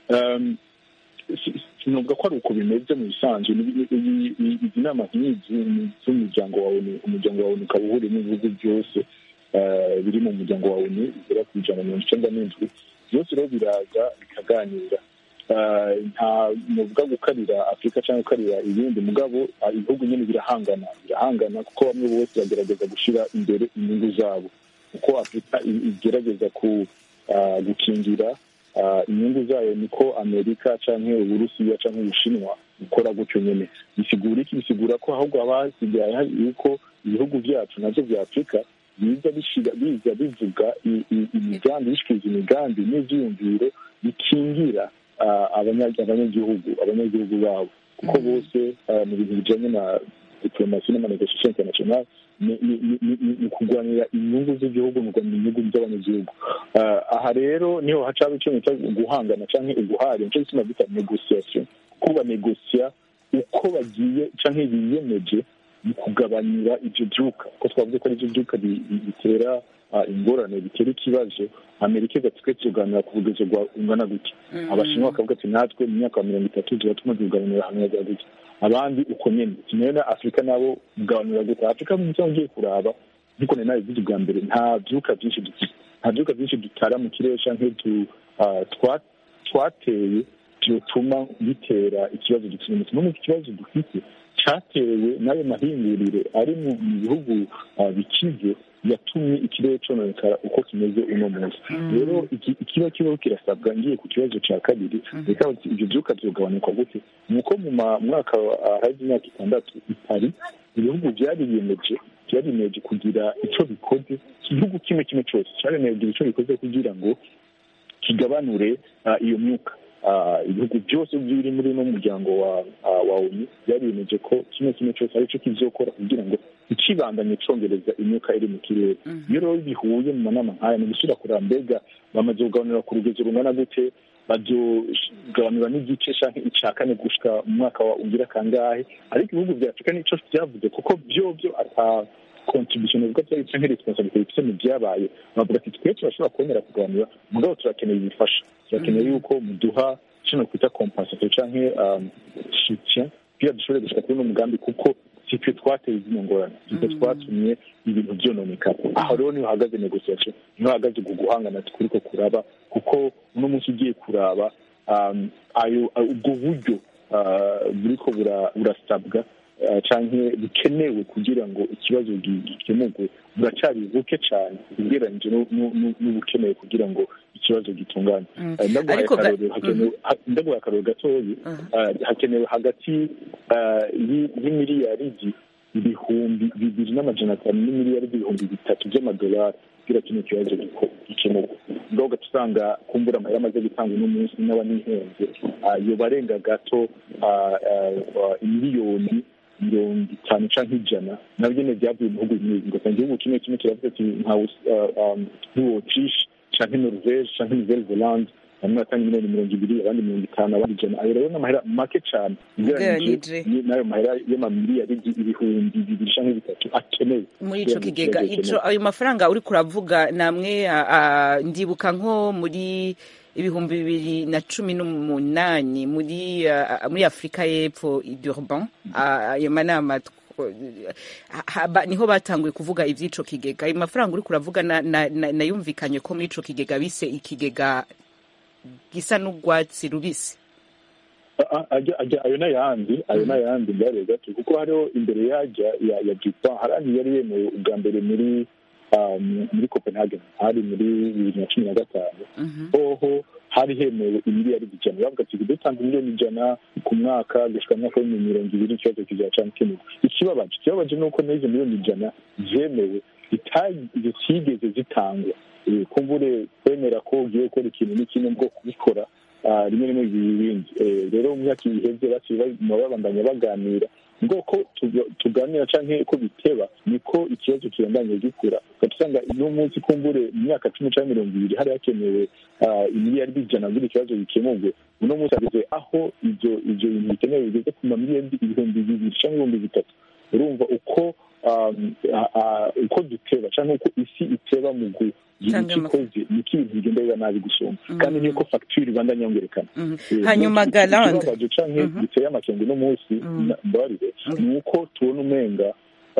sinuvuga ko ari uko bimeze mu bisanzwe izi nama nk'izi z'umuryango wawe umuryango wawe ukaba uhuriyemo ibihugu byose biri mu muryango wawe bigera ku ijana mirongo icyenda n'indwi byose rero biraza bikaganira nta muvuga gukarira afurika cyangwa gukarira ibindi mugabo ibihugu nyine birahangana birahangana kuko bamwe bose bagerageza gushyira imbere inyungu zabo uko afurika igerageza gukingira inyungu zayo niko amerika cyangwa uburusiya cyangwa ubushinwa bukora gutyo nyine bisigura iki bisigura ko ahubwo haba hasigaye hari yuko ibihugu byacu nabyo bya afurika biza biza bivuga imigambi bishikiriza imigambi n'ibyiyumviro bikingira abanyagihugu abanyagihugu babo kuko bose mu bintu bijyanye na diplomasi n'amanegosiasiyo international ni kurwanira inyungu z'igihugu mu kurwanira inyungu z'abanyagihugu aha rero niho hacaba icyo bita guhangana cyangwa uguhari nicyo gituma bita negosiyasiyo kuko banegosiya uko bagiye cyangwa biyemeje mu kugabanyira ibyo byuka kuko twavuze ko ari byo byuka bitera ingorane bitera ikibazo amerika igatwe tuganira ku bugezo bungana gutya abashinwa bakavuga ati natwe mu myaka ya mirongo itatu tuba tumaze kuganira hamwe bwa gutya abandi uko nyine kimwe na afurika nabo kuganira gutya afurika mu byo ngiye kuraba nkuko nari nabivuze bwa mbere nta byuka byinshi dufite nta byuka byinshi dutara mu kirere canke twateye byotuma bitera ikibazo dufite umunsi n'ubu ikibazo dufite cyatewe n'ayo mahinguriro ari mu bihugu bikize yatumye ikirere cononekara uko kimeze uno munsi rero ikiba kibaho kirasabwa ngiye ku kibazo cya kabiri reka ibyo byuka byogabanuka gute ni uko mu mwaka haje imyaka itandatu itari ibihugu byariyemeje byariyemeje kugira icyo bikoze igihugu kimwe kimwe cyose cyaremeje kugira icyo bikoze kugira ngo kigabanure iyo myuka ibihugu byose biri muri uno muryango wa onu byariyemeje ko kimwe kimwe cyose ari cyo kizokora kugira ngo ikibandanye congereza imyuka iri mu kirere iyo rero bihuye mu manama nk'aya ni gusubira kureba mbega bamaze kugabanura ku rugero rungana gute bazogabanura n'igice canke ica kane gushika mu mwaka wa ugira kangahe ariko ibihugu vya afurika nico vyavuze kuko vyovyo ata contribution bivuga vya canke responsabilité bifise mu vyabaye bavuga ati twe turashobora kubonera kugabanura mugabo turakeneye ibifasha turakeneye yuko muduha kino kwita compensation canke soutien kugira dushobore gushika kuri uno mugambi kuko sitwe twateye zino ngorane sitwe twatumye ibintu vyononekara aho rero niho hahagaze negociation niho hahagaze ku guhangana kuriko kuraba kuko uno munsi ugiye kuraba ayo ubwo buryo buriko burasabwa canke bukenewe kugira ngo ikibazo gikemurwe buracari buke cane ugereranyije n'ubukenewe kugira ngo ikibazo gitungane ndaguhaye akarorero gatoyi hakenewe hagati y'imiliyaridi ibihumbi bibiri n'amajana atanu n'imiliyaridi ibihumbi bitatu by'amadolari kugira kino kibazo gikemurwa ngaho ugaca usanga kumbura amahera amaze gutanga uno munsi n'aba n'ihenze yoba arenga gato imiliyoni mirongo itanu canke ijana nabyo nyene vyavuye mu bihugu bimwe ugasanga igihugu kimwe kimwe kiravuga ati nk'uwotriche canke norvege canke nouvelle zelande bamwe batanga miliyoni mirongo ibiri abandi mirongo itanu abandi ijana ayo rero ni amahera make cane ugereranije n'ayo mahera y'amamiliyaridi ibihumbi bibiri canke bitatu akenewe muri ico kigega ico ayo mafaranga uriko uravuga namwe ndibuka nko muri ibihumbi bibiri na cumi n'umunani muri muri afurika y'epfo durban ayo manama niho batanguye kuvuga iby'ico kigega ayo mafaranga uri kuravuga nayumvikanye ko muri ico kigega bise ikigega gisa n'urwatsi rubisi ayo n'ayandi ayo n'ayandi mbere gato kuko hariho imbere yajya ya jipa harandi yari yemewe ubwa mbere muri muri copenhagen hari muri bibiri na cumi na gatanu hoho hari hemewe imiliyaridi ijana bavuga ati dutanze miliyoni ijana ku mwaka gushika mu mwaka w'ibihumbi mirongo ibiri ikibazo kizaca gukemurwa ikibabaje ikibabaje ni uko n'izo miliyoni ijana zemewe zitigeze zitangwa kumbure kwemera ko ugiye gukora ikintu n'ikindi bwo kubikora rimwe rimwe ibindi rero mu myaka iheze baciye babandanya baganira ngoko tuganira canke ko biteba niko ikibazo kibandanye gikura ugasanga uno munsi kumbure mu myaka cumi canke mirongo ibiri hari hakenewe imiliyaridi ijana kugira ikibazo gikemurwe uno munsi ageze aho ivyo ivyo bintu bikenewe bigeze ku mamiliyaridi ibihumbi bibiri canke ibihumbi bitatu urumva uko uko duteba canke uko isi iteba mu gira icyo ikoze niko ibintu bigenda biba nabi gusumba kandi niko fagitire ibandanya yongerekana hanyuma galande ikibabaje canke giteye amakenga uno munsi mbabarire ni uko tubona umenga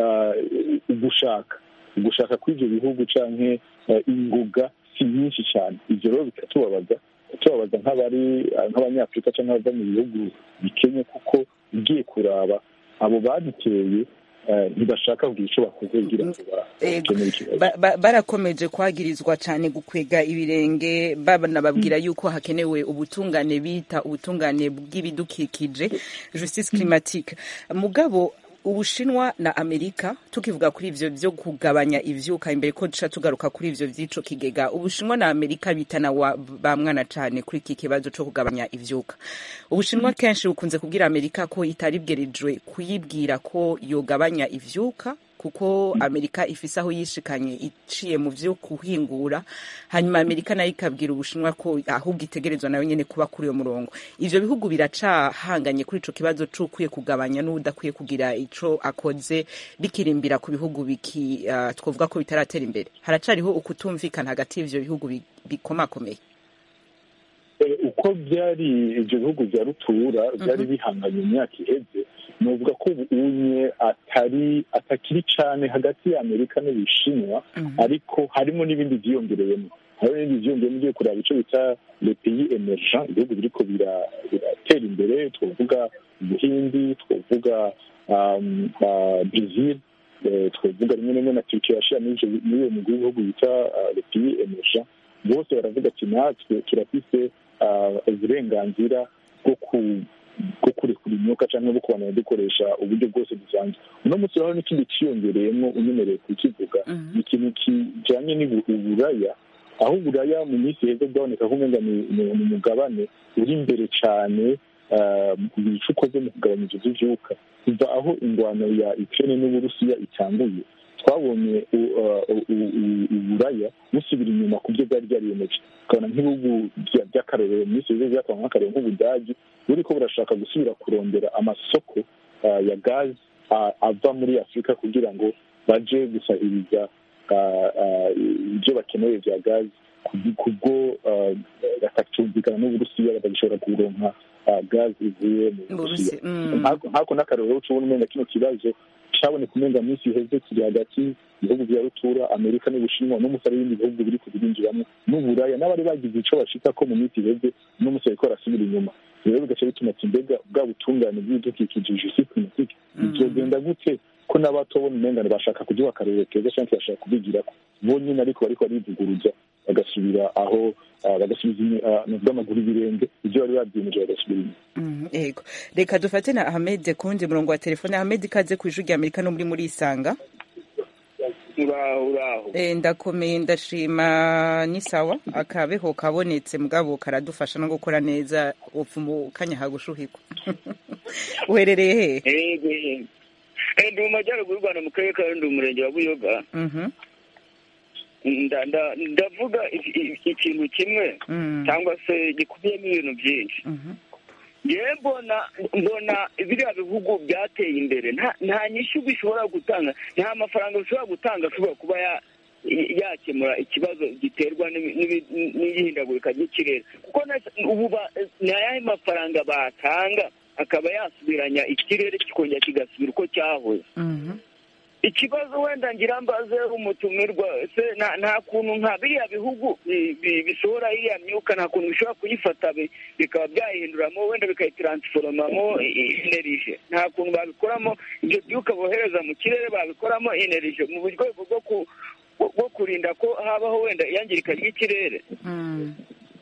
ugushaka ugushaka kw'ivyo bihugu canke ingoga si nyinshi cyane ivyo rero bikatubabaza tubabaza nk'abari nk'abanyafurika cyangwa abava mu bihugu bikenye kuko ugiye kuraba abo baduteye ntibashaka kugira icyo bakoze kugira ngo bakemure ikibazo barakomeje kwagirizwa cyane gukwega ibirenge banababwira yuko hakenewe ubutungane bita ubutungane bw'ibidukikije justice climatique mugabo ubushinwa na amerika tukivuga kuri ivyo vyo kugabanya ivyuka imbere ko duca tugaruka kuri ivyo vy'ico kigega ubushinwa na amerika bitana wa ba mwana cane kuri iki kibazo co kugabanya ivyuka ubushinwa kenshi bukunze kubwira amerika ko itari bwerijwe kuyibwira ko yogabanya ivyuka kuko amerika ifise aho yishikanye iciye mu vyo kuhingura hanyuma amerika nayo ikabwira ubushinwa ko ahubwo itegerezwa nayo nyene kuba kuri uyo murongo ivyo bihugu biracahanganye kuri ico kibazo c'ukwiye kugabanya n'udakwiye kugira ico akoze bikirimbira ku bihugu biki uh, twovuga ko bitaratera imbere haracariho ukutumvikana hagati y'ivyo bihugu bi- bikomakomeye Eh, uko byari ibyo bihugu bya rutura byari bihanganye mu myaka iheze novuga ko ubu unye atari atakiri cyane hagati ya amerika n'ubushinwa ariko harimo n'ibindi byiyongereyemo hariho n'ibindi byiyongereyemo ugiye kureba icyo bita le pays emergent ibihugu biriko bira- biratera imbere twavuga ubuhindi twavuga um, uh, brazil eh, twavuga rimwe na rimwe na turkiya yashira muri ivyo- muri uwo mugwi w'ibihugu bita uh, le pays emergent bose baravuga ati natwe turafise ah, uburenganzira bwo ku- bwo kurekura imyuka cyangwa bwo kubana dukoresha uburyo bwose dusanzwe uno munsi rero n'ikindi cyiyongereyemo unyemereye kukivuga ni ikintu kijanye n'uburaya aho uburaya mu minsi heza bwaboneka ko umenga ni ni- ni umugabane uri imbere cyane ah, mu kugira ico ukoze mu kugabanya ivyo vy'ivyuka kuva aho ingwano ya ukraine n'uburusiya itanguye twabonye u- uh, u- u- u- uburaya busubira inyuma ku byo bwari byariyemeje ukabona nk'ibihugu bya- by'akarorero mu minsi yose byatanga nk'akarorero nk'ubudagi buriko burashaka gusubira kurondera amasoko uh, ya gazi uh, ava muri afurika kugira ngo baje gusahiriza uh, uh, ibyo bakeneye bya gazi ku- kubwo uh, batacyumvikana n'uburusiya batagishobora kuronka uh, gazi ivuye mu Mu burusiya Burusi- mm. nkako nkako n'akarorero ucubona umenga kino kibazo cyaboneka umenga minsi iheze kiri hagati ibihugu bya rutura amerika n'ubushinwa n'umunsi ari ibindi bihugu biri kubirinjiramo n'uburaya n'abari bagize ico bashika ko mu minsi iheze n'umunsi bariko barasubira inyuma rero bigaca bituma ati mbega bwa butungane bw'ibidukikije justice climatique bizogenda gute ko n'abatobona umengane bashaka kuduha akarorero keza canke bashaka kubigirako bonyine ariko bariko barivuguruza bagasubira aho ah, bagasubiza inyuma, ah, novuga amaguru ibirenge ivyo bari babyimeje bagasubira inyuma Mhm, yego reka dufate na ahmed ku wundi murongo wa telefone ahmed ikaze ku ijwi rya amerika no muri muri isanga uraho uraho Eh, ndakomeye ndashima ni sawa akabeho kabonetse mugabo karadufasha no gukora neza upfa mu kanya hagushuhirwa uherereye he yego Eh, ndi mu majyaruguru y'u rwanda mu karere ka rundi umurenge wa buyoga Mhm, Nda- nda- ndavuga iki- iki- ikintu kimwe mm, cyangwa se gikubiyemo ibintu byinshi mhm, yewe mbona mbona biriya bihugu byateye imbere nta nta nyishyu bishobora gutanga nta mafaranga bishobora gutanga ashobora kuba ya- yakemura ikibazo giterwa n'ibi- n'ibi- n'ihindagurika ry'ikirere kuko na- ubu ba- ni ayahe mafaranga batanga akaba yasubiranya ikirere kikongera kigasubira uko cyahoze mhm, ikibazo wenda ngira mbaze umutumirwa se nta nta kuntu nka biriya bihugu bi- bi- bisohora iriya myuka nta kuntu bishobora kuyifata bi- bikaba byayihinduramo wenda bikayitaransforomamo enerije nta kuntu babikoramo ibyo byuka bohereza mu kirere babikoramo enerije mu rwego rwo ku bwo- bwo kurinda ko habaho wenda iyangirika ry'ikirere mm.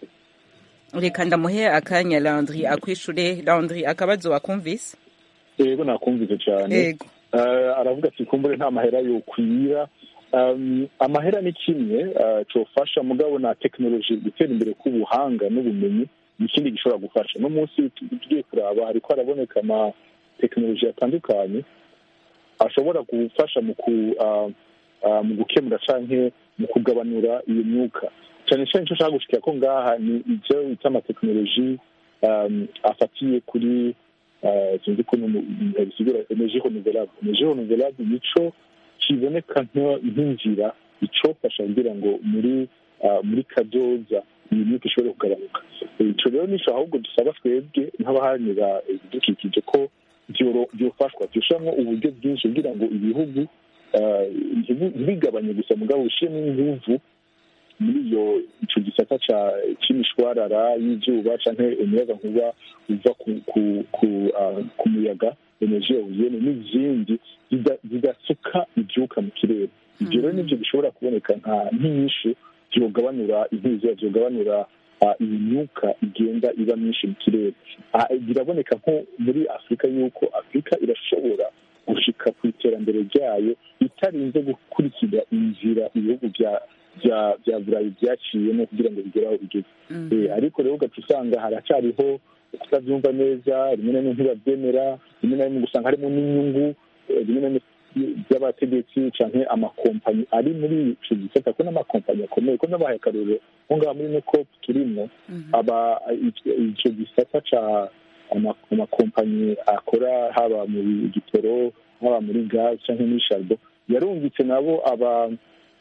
reka ndamuhe akanya landry akwishure landry akabazo wakumvise yego nakumvise cyane yego Eh, aravuga ati kumbure nta mahera yokwira Um, amahera ni kimwe uh, cofasha mugabo na tekinoloji gutera imbere k'ubuhanga n'ubumenyi ni ikindi gishobora gufasha no munsi tugiye kuraba hariko haraboneka ama tekinoloji atandukanye ashobora gufasha mu ku uh, uh, mu gukemura canke mu kugabanura iyo myuka cyane cyane icyo nshaka gushikira ko ngaha ni ivyo bita amatekinoloji um, afatiye kuri uh, sinzi ko bisigura energie renouvelable energie renouvelable nico kiboneka nka- nk'inzira icofasha kugira ngo muri uh, muri kazoza iyi myuka ishobore kugabanuka ico rero nico ahubwo dusaba twebwe nk'abaharanira ibidukikije ko vyoro- vyofashwa vyoshiramwo uburyo bwinshi kugira ngo ibihugu uh, ntibu- ntibigabanye gusa mugabo bishiremo inguvu muri iyo ico gisata ca c'imishwarara y'izuba canke umuyagankuba uva ku ku ku, ah, ku muyaga energie eolienne n'izindi zida- zidasuka ivyuka mu kirere ivyo rero nivyo bishobora kuboneka nka nk'inyishu vyogabanura intuza vyogabanura ah, iyi myuka igenda iba myinshi mu kirere Ah, biraboneka nko muri afurika yuko afurika irashobora gushika ku iterambere ryayo itarinze gukurikira inzira ibihugu bya bya bya burayi byaciyemo kugira ngo bigere aho bigeze Eh, ariko rero ugaca usanga haracyariho kutabyumva neza rimwe na rimwe ntibabyemera rimwe na rimwe ugasanga harimo n'inyungu eh, rimwe na rimwe by'abategetsi canke amakompanyi ari muri ico gisata ko n'amakompanyi akomeye ko n'abahaye akarorero nko ngaha muri no cop turimwo aba ico gisata ca amakompanyi akora haba mu gitoro haba muri gaz canke muri sharbo yarungitse nabo aba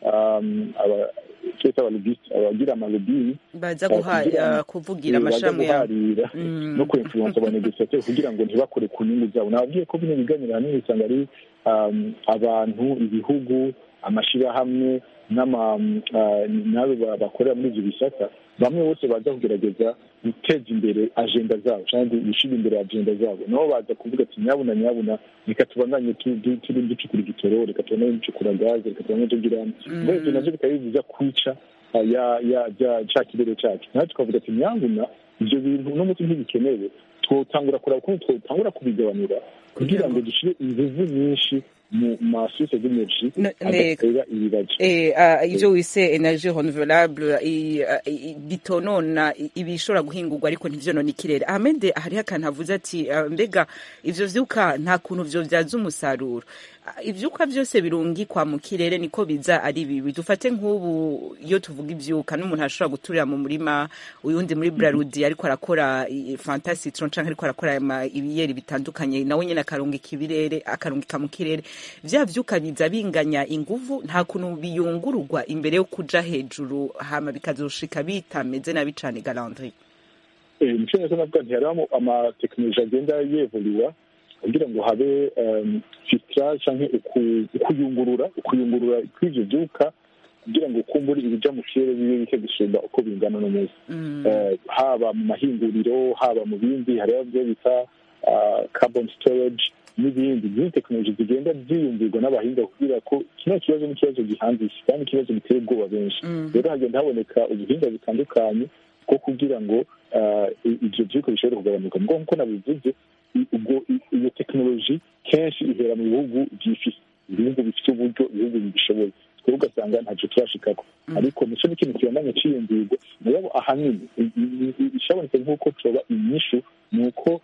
twese abalobisite abagira amalobini baza kuvugira amashami guharira no kwinfluensa abanegosiateri kugira ngo ntibakore ku nyungu zabo nababwiye ko bino biganiro ahanini usanga ari abantu ibihugu amashyirahamwe n'abo bakorera muri ibyo bisata bamwe bose baza kugerageza guteza imbere agenda zabo cyangwa gushyira imbere agenda zabo nabo baza kuvuga ati nyabuna nyabuna reka tubandanye turi ducukura igitoro reka tubandanye ducukura gaze reka tubandanye tugira muri ibyo nabyo bikaba bibuza kwica cya kirere cyacu natwe tukavuga ati nyabuna ibyo bintu n'umuti ntibikenewe twotangura kureba ukuntu twotangura kubigabanura kugira ngo dushyire inguvu nyinshi mu masose d'energie adatera ibibazo ivyo wise energie renouvelable bitonona ibishobora guhingurwa ariko ntivyonona ikirere ahmed hariho akantu avuze ati mbega ivyo vyuka nta kuntu vyo vyaza umusaruro ivyuka vyose birungikwa mu kirere niko biza ari bibi dufate nk'ubu iyo tuvuga ivyuka n'umuntu ashobora guturira mu murima uyundi muri brarudi ariko arakora fanta citron canke ariko arakora ibiyeri bitandukanye nawe nyene akarungika ibirere akarungika mu kirere vya vyuka biza binganya inguvu nta kuntu biyungururwa imbere yo kuja hejuru hama bikazoshika bitameze nabi cane galandri nico neza navuga nti hariho amatekinoloji agenda yevoluwa kugira ngo habe filtrage canke ukuyungurura ukuyungurura kw'ivyo vyuka kugira ngo ukumbure ibija mu kirere bibe bike gusumba uko bingana no munsi haba mu mahinguriro haba mu bindi hariho byo bita carbon storage n'ibindi n'izindi tekinoloji zigenda ziyumvirwa n'abahinga kugira ko kino kibazo n'ikibazo gihanzise kandi ikibazo giteye ubwoba benshi rero hagenda haboneka ubuhinga butandukanye bwo kugira ngo ivyo vyuko bishobore kugabanuka mugabo nk'uko nabivuze ubwo iyo tekinoloji kenshi ihera mu bihugu byifise ibihugu bifite uburyo ibihugu bibishoboye twebwe ugasanga ntacyo turashikako ariko nico n'ikintu kibandanya ciyumvirwa mugabo ahanini ishabonetse nk'uko coba inyishu ni uko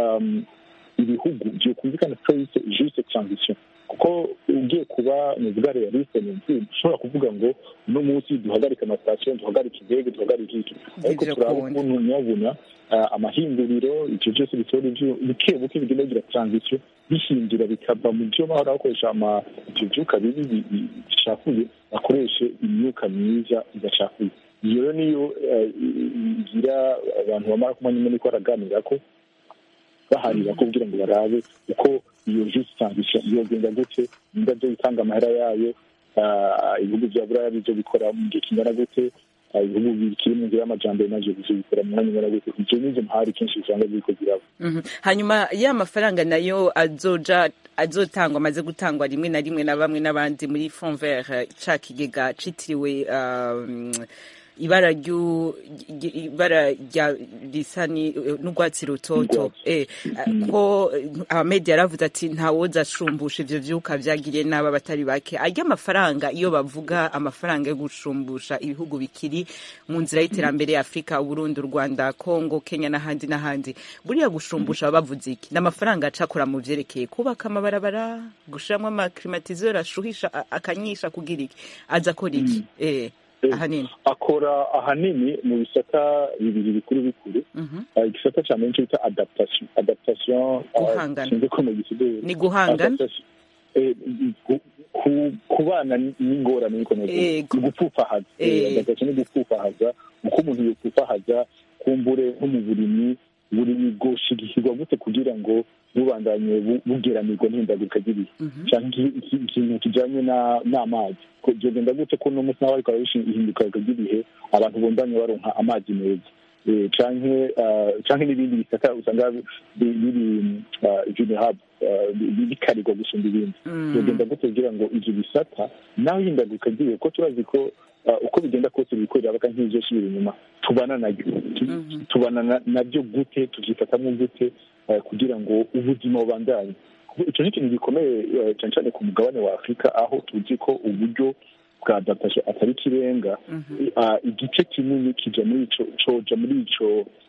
ibihugu vyokumvikana ko yise juste transition kuko ugiye kuba nuvuga realiste nzi ushobora kuvuga ngo uno munsi duhagarike amasitasiyo duhagarike indege duhagarike iki ariko turaba ukuntu nyabuna amahinguriro ivyo vyose bitora buke buke bigenda bigira transition bihindura bikava mu vyo bahora bakoresha ivyo vyuka bibi bicafuye bakoreshe imyuka myiza idacafuye iyo rero niyo igira abantu bamara kumenya nyine ko baraganirako baharira ko kugira ngo barabe uko iyo juste transition yogenda gute nimba byo bitanga amahera yayo ibihugu vya buraya bizo bikora mu gihe kingana gute ibihugu bikiri mu nzira y'amajambere navyo bizo bikora mu mwanya ungana gute ivyo nizo mpari kenshi usanga biriko biraba hanyuma ya mafaranga nayo azoja azotangwa amaze gutangwa rimwe na rimwe na bamwe n'abandi muri fond vert ca kigega citiriwe ibara ryu ibara rya risa n'urwatsi rutoto eh ko abamedia yaravuze ati ntawoza ashumbusha ivyo vyuka vyagiriye n'aba batari bake arya amafaranga iyo bavuga amafaranga yo gushumbusha ibihugu bikiri mu nzira y'iterambere ya Afrika Burundi Rwanda Kongo Kenya n'ahandi n'ahandi buriya gushumbusha baba bavuze iki n'amafaranga acakora mu vyerekeye kubaka amabarabara gushiramwo amaklimatiseur ashuhisha akanyisha kugira iki aza akora iki eh ahanini akora ahanini mu bisata bibiri bikuru bikuru igisata cya mbere bita adaptation adaptation guhangana ko mu gisigaye ni guhangana kubana n'ingorane niko navuga gupfufahaza adaptation ni gupfufahaza uko umuntu yopfufahaza kumbure nko mu burimyi burimyi bwoshigikirwa gute kugira ngo bubandanye bugeramirwa n'ihindagurika ry'ibihe cyangwa ikintu kijanye n'amazi byogenda gute ko uno munsi naho ariko ihinduka ry'ibihe abantu bundanye baronka amazi meza canke canke n'ibindi bisata usanga biri vulnerable bikarirwa gusumba ibindi byogenda gute kugira ngo ivyo bisata naho ihindagurika ry'ibihe ko turazi ko uko bigenda kose bikorera baka nk'izosubira inyuma tubana naryo tubana nabyo gute tuvyifatamwo gute kugira ngo ubuzima bubandanye icyo ni ikintu gikomeye cyane cyane ku mugabane wa afurika aho tuzi ko uburyo bwa adaptation atari ikirenga igice kinini kija muri ico coja muri ico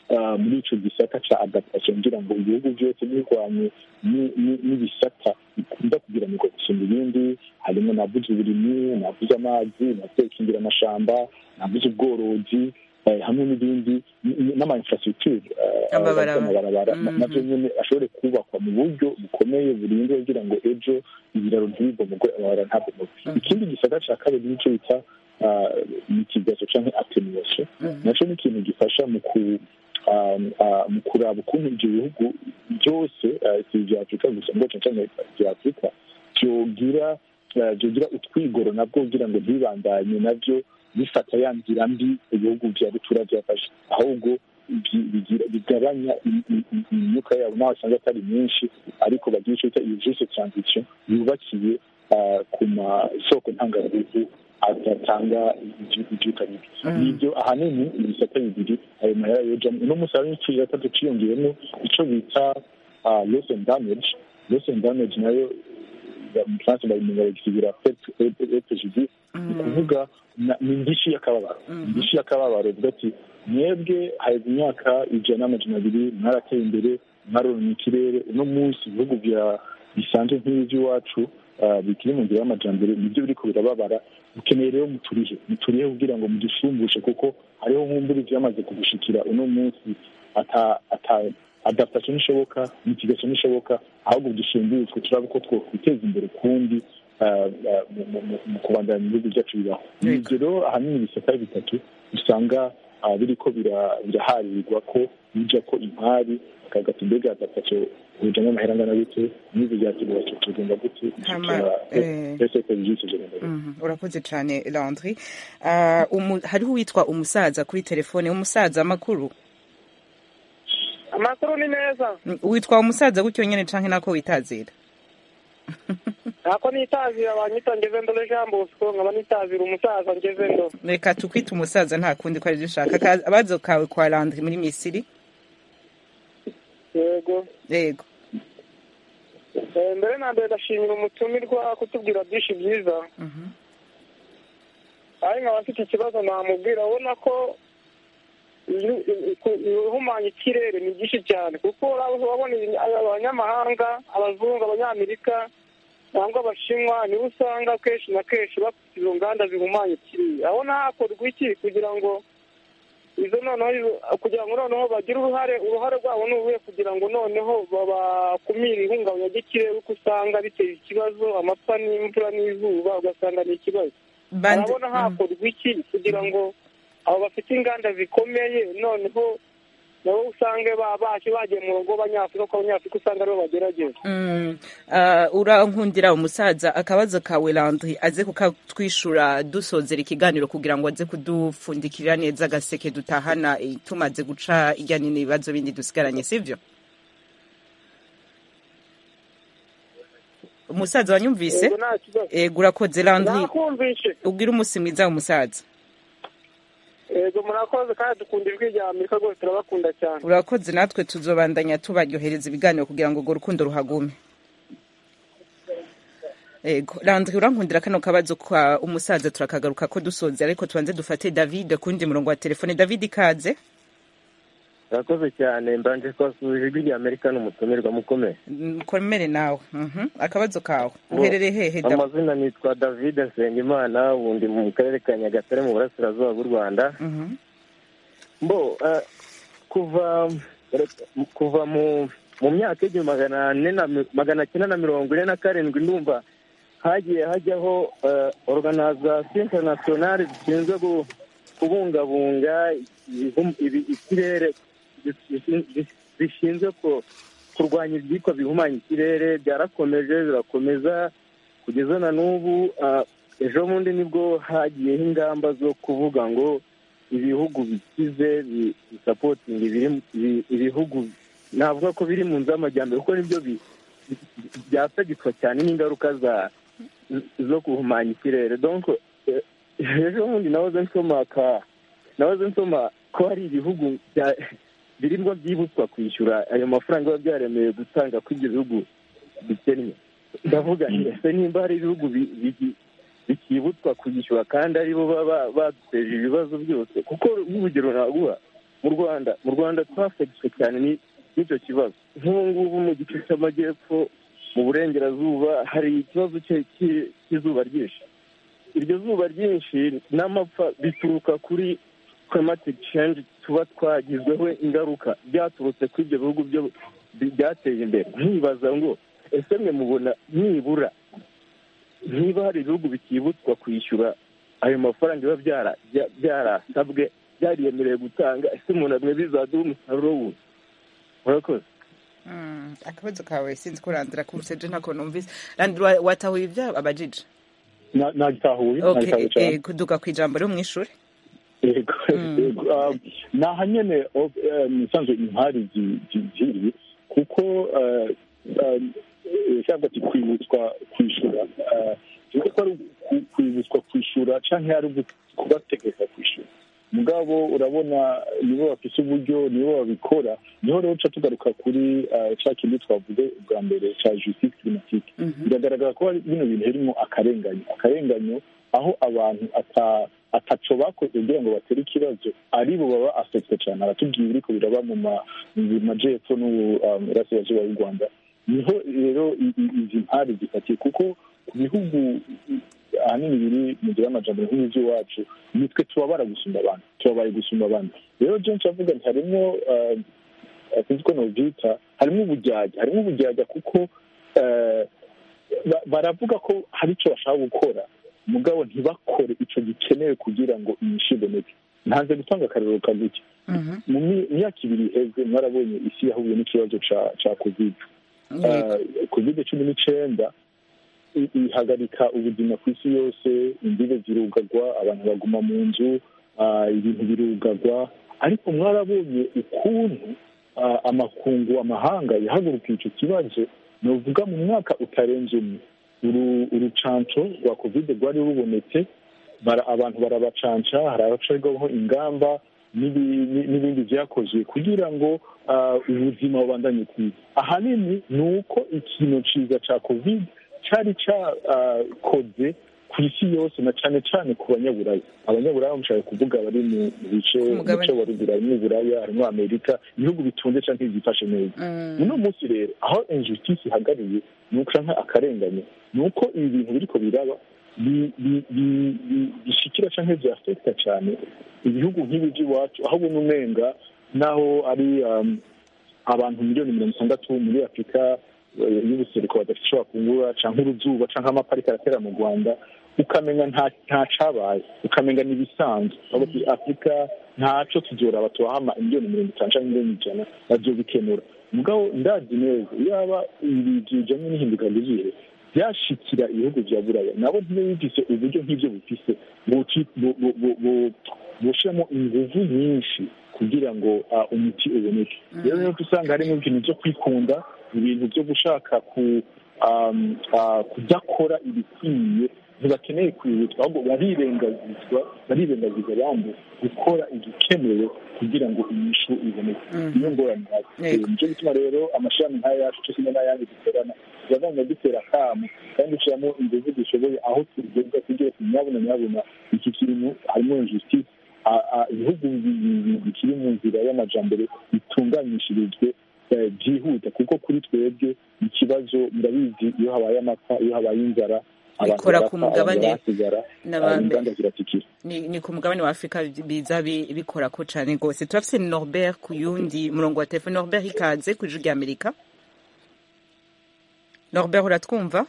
muri icyo gisata cya adaptation kugira ngo ibihugu byose birwanye n'ibisata bikunda kugira ngo gusumba ibindi harimo navuze uburimyi navuze amazi navuze gukingira amashamba navuze ubworozi hamwe n'ibindi n'ama infrastructure amabarabara nabyo nyine ashobore kubakwa mu buryo bukomeye burindwe kugira ngo ejo ibiraro ntibibomogwe amabara ntabomogwe ikindi gisata cya kabiri nicyo bita mitigaso cyangwa atenuation nacyo ni ikintu gifasha mu ku mu kuraba ukuntu ibyo bihugu byose si ibya afurika gusa ngo cyane ibya afurika byogira byogira utwigoro nabwo kugira ngo ntibibandanye nabyo bifata ya nzira mbi ibihugu bya rutura byafashe ahubwo bigabanya imyuka yabo naho usanga atari myinshi ariko bagira icyo bita iyo juste transition yubakiye ku masoko ntangaruhu adatanga ibyuka bibi nibyo ahanini ibisata bibiri ayo mahera yojamo uno munsi hari n'ikindi gatatu ciyongeyemo icyo bita loss and damage loss and damage nayo mu faransa babimenye bagisigura epgd ni ukuvuga ni indishi y'akababaro indishi y'akababaro uvuga ati mwebwe haheze imyaka ijana n'amajana abiri mwarateye imbere mwaronye ikirere uno munsi ibihugu bisanzwe nk'ibi by'iwacu bikiri mu nzira y'amajyambere nibyo biriko birababara mukeneye rero muturihe muturihe kugira ngo mudushumbushe kuko hariho nk'umburi byamaze kugushikira uno munsi adaptation ishoboka mitigation ishoboka ahubwo dusumbutswe turaba uko twokwiteza imbere kundi mu kubandanya ibihugu byacu bibaho ibyo rero ahanini ibisata bitatu usanga biriko biraharirwa ko bija ko imari akagati mbega adaptation ujamo amahera angana gute n'ibi byatugura tugenda gute urakoze cyane landry hariho uwitwa umusaza kuri telefone umusaza amakuru amakuru ni meza witwa umusaza gutyo nyine canke nako witazira ntako nitazira banyita ngeze ndo jean bosco nkaba nitazira umusaza ngeze ndo reka tukwita umusaza nta kundi ko aribyo ushaka abazo kawe kwa landry muri misiri yego yego mbere na mbere ndashimira umutumirwa kutubwira byinshi byiza ari nkaba mfite ikibazo namubwira ubona ko ihumanya ikirere ni byinshi cyane kuko urabona abanyamahanga abazungu abanyamerika cyangwa abashinwa nibo usanga kenshi na kenshi bafite izo nganda zihumanya ikirere abona hakorwa iki kugira ngo izo noneho kugira ngo noneho bagire uruhare uruhare rwabo ni uruhe kugira ngo noneho bakumire ihungabanya ry'ikirere kuko usanga biteza ikibazo amapfa n'imvura n'izuba ugasanga ni ikibazo urabona hakorwa iki kugira ngo abo bafite inganda zikomeye noneho nabo usange baje bagiye mu rugo abanyafurika kuko abanyafurika usanga aribo bagerageza urankundira umusaza akabazo kawe landry aze kukatwishura dusozera ikiganiro kugira ngo aze kudupfundikirira neza agaseke dutahana tumaze guca ijyanye n'ibibazo bindi dusigaranye sibyo umusaza wanyumvise ego urakoze landry ubwire umunsi mwiza umusaza yego murakoze kandi dukunda ijwi rya amerika rwose turabakunda cyane urakoze natwe tuzobandanya tubaryohereza ibiganiro kugira ngo urwo rukundo ruhagume yego landry urankundira kano kabazo kwa umusaza turakagaruka ko dusoze ariko tubanze dufate david kundi murongo wa telefone david ikaze urakoze cyane mbanje kwasuje ijwi rya amerika n'umutumirwa mukomeye komere nawe akabazo kawe uherereye hehe amazina nitwa david nsengimana ubundi mu karere ka nyagatare mu burasirazuba bw'u rwanda mbo kuva kuva mu mu myaka y'igihumbi magana ane na magana cyenda na mirongo ine na karindwi ndumva hagiye hajyaho organization internationale zishinzwe kubungabunga ikirere zishinzwe kurwanya ibyitwa bihumanya ikirere byarakomeje birakomeza kugeza na n'ubu ejo bundi nibwo hagiyeho ingamba zo kuvuga ngo ibihugu bikize bisapotinga ibihugu navuga ko biri mu nzu y'amajyambere kuko nibyo byasagitswa cyane n'ingaruka zo guhumanya ikirere ejo bundi nahoze nsoma nahoze nsoma ko hari ibihugu birimo byibutswa kwishyura ayo mafaranga biba byaremewe gutanga ko ibyo bihugu bikennye ndavuga ese nimba hari ibihugu bikibutswa kwishyura kandi aribo baba baduteje ibibazo byose kuko nk'urugero naguha mu rwanda mu rwanda twafegetswe cyane n'icyo kibazo nk'ubu ngubu mu gice cy'amajyepfo mu burengerazuba hari ikibazo cy'izuba ryinshi iryo zuba ryinshi n'amapfa bituruka kuri climatic change tuba twagizweho ingaruka byaturutse kuri ibyo bihugu byo byateye imbere nkibaza ngo ese mwe mubona nibura niba hari ibihugu bikibutswa kwishyura ayo mafaranga biba byarasabwe byariyemerewe gutanga ese umuntu amwe bizaduha umusaruro wundi murakoze akabazo kawe sinzi ko randira kuruse je ntako numvise randira watahuye ibyo abajije nagitahuye nagitahuye cyane kuduka ku ijambo ryo mu ishuri yego yego naha nyene musanzwe impari ziri kuko cyangwa ati kwibutswa kwishura tuzi ko ari kwibutswa kwishura cyangwa ari kubategeka kwishura mugabo urabona nibo bafise uburyo nibo babikora niho rero uca tugaruka kuri cya kindi twavuze bwa mbere cya justice climatique biragaragara ko bino bintu birimo akarenganyo akarenganyo aho abantu ataco bakoze kugira ngo batere ikibazo aribo baba afetwe cyane aratubwiye biriko biraba mu majepfo n'uburasirazuba bw'u rwanda niho rero izi mpari zifatiye kuko ku bihugu ahanini biri mu gihe y'amajambere nk'iby'iwacu nitwe tubabara gusumba abantu tubabaye gusumba abandi rero jenshi avuga nti harimo sinzi ko novyita harimo ubujyajya harimo ubujyajya kuko baravuga ko hari icyo bashaka gukora mugabo ntibakore icyo gikenewe kugira ngo inyishu iboneke ntanze gutanga akarero kaguke mu myaka ibiri iheze mwarabonye isi yahuye n'ikibazo ca covid covid cumi n'icenda ihagarika ubuzima ku isi yose imbibe zirugagwa abantu baguma mu nzu ibintu birugagwa ariko mwarabonye ukuntu amakungu amahanga yahagurukiye icyo kibazo nuvuga mu mwaka utarenze umwe urucanco rwa kovide rwari rubonetse abantu barabacanca hari abacirwaho ingamba n'ibindi byakozwe kugira ngo ubuzima bubandanye kwiza ahanini ni uko ikintu ciza ca kovide cyari cyakoze ku isi yose na cyane cyane ku banyaburaya abanyaburaya mushaka kuvuga bari mu bice muce wa ruguru harimo uburaya harimo amerika ibihugu bitunze cyangwa byifashe neza uno munsi rero aho injustice ihagariye ni uko akarengane ni uko ibi bintu biriko biraba bishikira cyangwa byafekita cyane ibihugu nk'ibi by'iwacu aho ubona umenga naho ari abantu miliyoni mirongo itandatu muri afurika y'ubuseruko badashobora kungura cyangwa uruzuba cyangwa amapariki aratera mu rwanda ukamenya nta cabaye ukamenya ni ibisanzwe afurika ntaco tuzoraba tubahama miliyoni mirongo itanu cyangwa miliyoni ijana bazobikenura mugabo ndazi neza yaba ibintu bijanye n'ihinduka ry'ibihe byashikira ibihugu vya buraya nabo ntibe bifise uburyo nk'ivyo bufise boshiramo inguvu nyinshi kugira ngo umuti uboneke rero niyo usanga harimo ibintu vyo kwikunda ibintu byo gushaka kudakora ibikwiye ntibakeneye kwibutswa ahubwo barirengagizwa barirengagiza abandi gukora igikenewe kugira ngo inyishu iboneke niyo ngorane nicyo gituma rero amashami nk'aya yacu cyo kimwe n'ayandi duterana turagenda dutera akamu kandi dushyiramo ingufu dushoboye aho tugeza kugira ati nyabuna nyabuna iki kintu harimo injustice ibihugu bikiri mu nzira y'amajambere bitunganishirijwe byihuta kuko kuri twebwe ikibazo murabizi iyo habaye amapfa iyo habaye inzara bikora ku mugabane inganda ziratikira ni ku mugabane wa afurika biza bikora ko cyane rwose turafise norbert ku yundi murongo wa telefone norbert ikaze ku ijwi rya amerika norbert uratwumva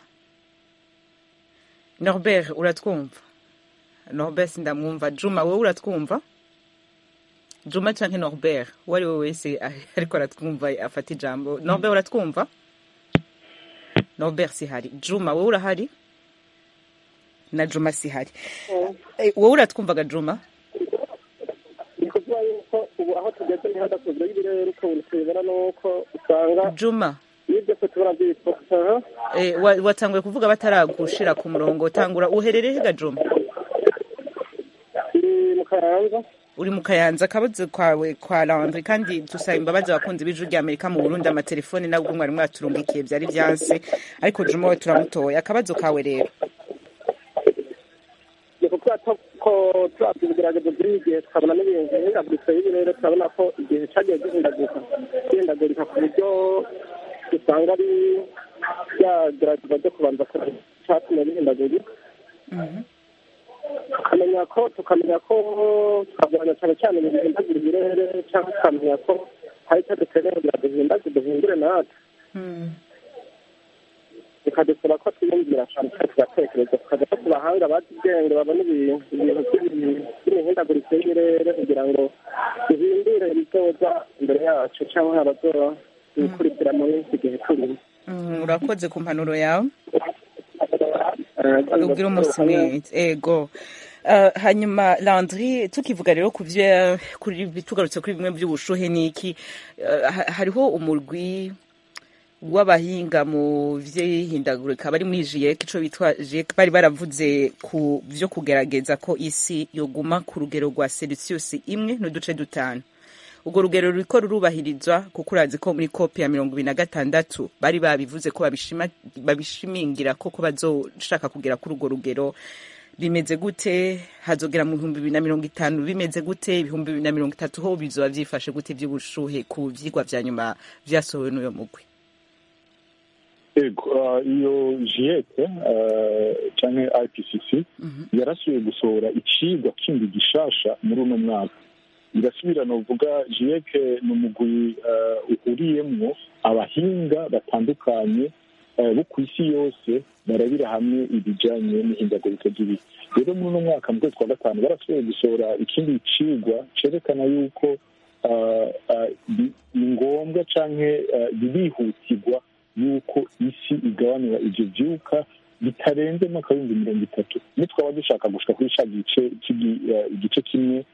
norbert uratwumva norbert sindamwumva juma wowe uratwumva juma canke norbert uwo ari we wese ariko aratwumva afata ijambo norbert uratwumva norbert sihari juma wowe urahari na juma sihari wowe uratwumvaga juma ni kuvuga yuko ubu aho tugeze ni hadakozwe y'ibirere ukabona tubibona nuko usanga juma iyo byose tubona byitwa watanguye kuvuga bataragushira ku murongo tangura uherereye hega juma iri mu kayanza uri mu kayanza akabazo kwawe kwa landry kandi dusaba imbabazi abakunzi b'ijwi rya amerika mu burundi amatelefone nabwo mwari mwaturungikiye byari byanse ariko juma we turamutoye akabazo kawe rero ni kuvuga ko turabye ibigeragezo by'iyi gihe tukabona n'ibintu bihindagurika y'ibirere turabona ko igihe cyagiye gihindagurika gihindagurika ku buryo usanga ari byagerageza byo kubanza kureba icyatumye bihindagurika tukamenya ko tukamenya ko tukagabanya cyane cyane ibintu bihindagura ibirere cyangwa tukamenya ko hari icyo dukeneye kugira ngo duhindagure duhindure natwe bikadusaba ko twiyumvira cyane cyane tugatekereza tukajya no ku bahanga bazi ubwenge babona ibintu ibintu by'imihindagurikire y'ibirere kugira ngo duhindure ibizoza imbere yacu cyangwa abazoba bikurikira muri iki gihe turimo urakoze ku mpanuro yawe ubwira umunsi mwiza ego hanyuma landry tukivuga rero ku byo tugarutse kuri bimwe by'ubushuhe ni iki hariho umurwi w'abahinga mu by'ihindagurika bari muri jiyeke icyo bitwa jiyeke bari baravuze ku byo kugerageza ko isi yoguma ku rugero rwa celsius imwe n'uduce dutanu urwo rugero ruriko rurubahirizwa kuko urazi ko muri kopi ya mirongo ibiri na gatandatu bari babivuze ko babishimingira koko bazoshaka kugera kuri urwo rugero bimeze gute hazogera mu bihumbi bibiri na mirongo itanu bimeze gute ibihumbi bibiri na mirongo itatu ho bizoba byifashe gute by'ubushuhe ku vyigwa vya nyuma vyasohowe n'uyo mugwi ego iyo jiyete canke ipcc yarasubiye gusohora icigwa kindi gishasha muri uno mwaka irasubira novuga jiyeke ni umugwi uhuriyemwo abahinga batandukanye bo ku isi yose barabira hamwe ibijanye n'ihindagurika ry'ibihe rero muri uno mwaka mu kwezi kwa gatanu barasubiye gusohora ikindi cigwa cerekana yuko ni ngombwa canke birihutirwa yuko isi igabanura ivyo vyuka bitarenze mwaka w'ibihumbi mirongo itatu nitwaba dushaka gushika kuri ca gice igice kimwe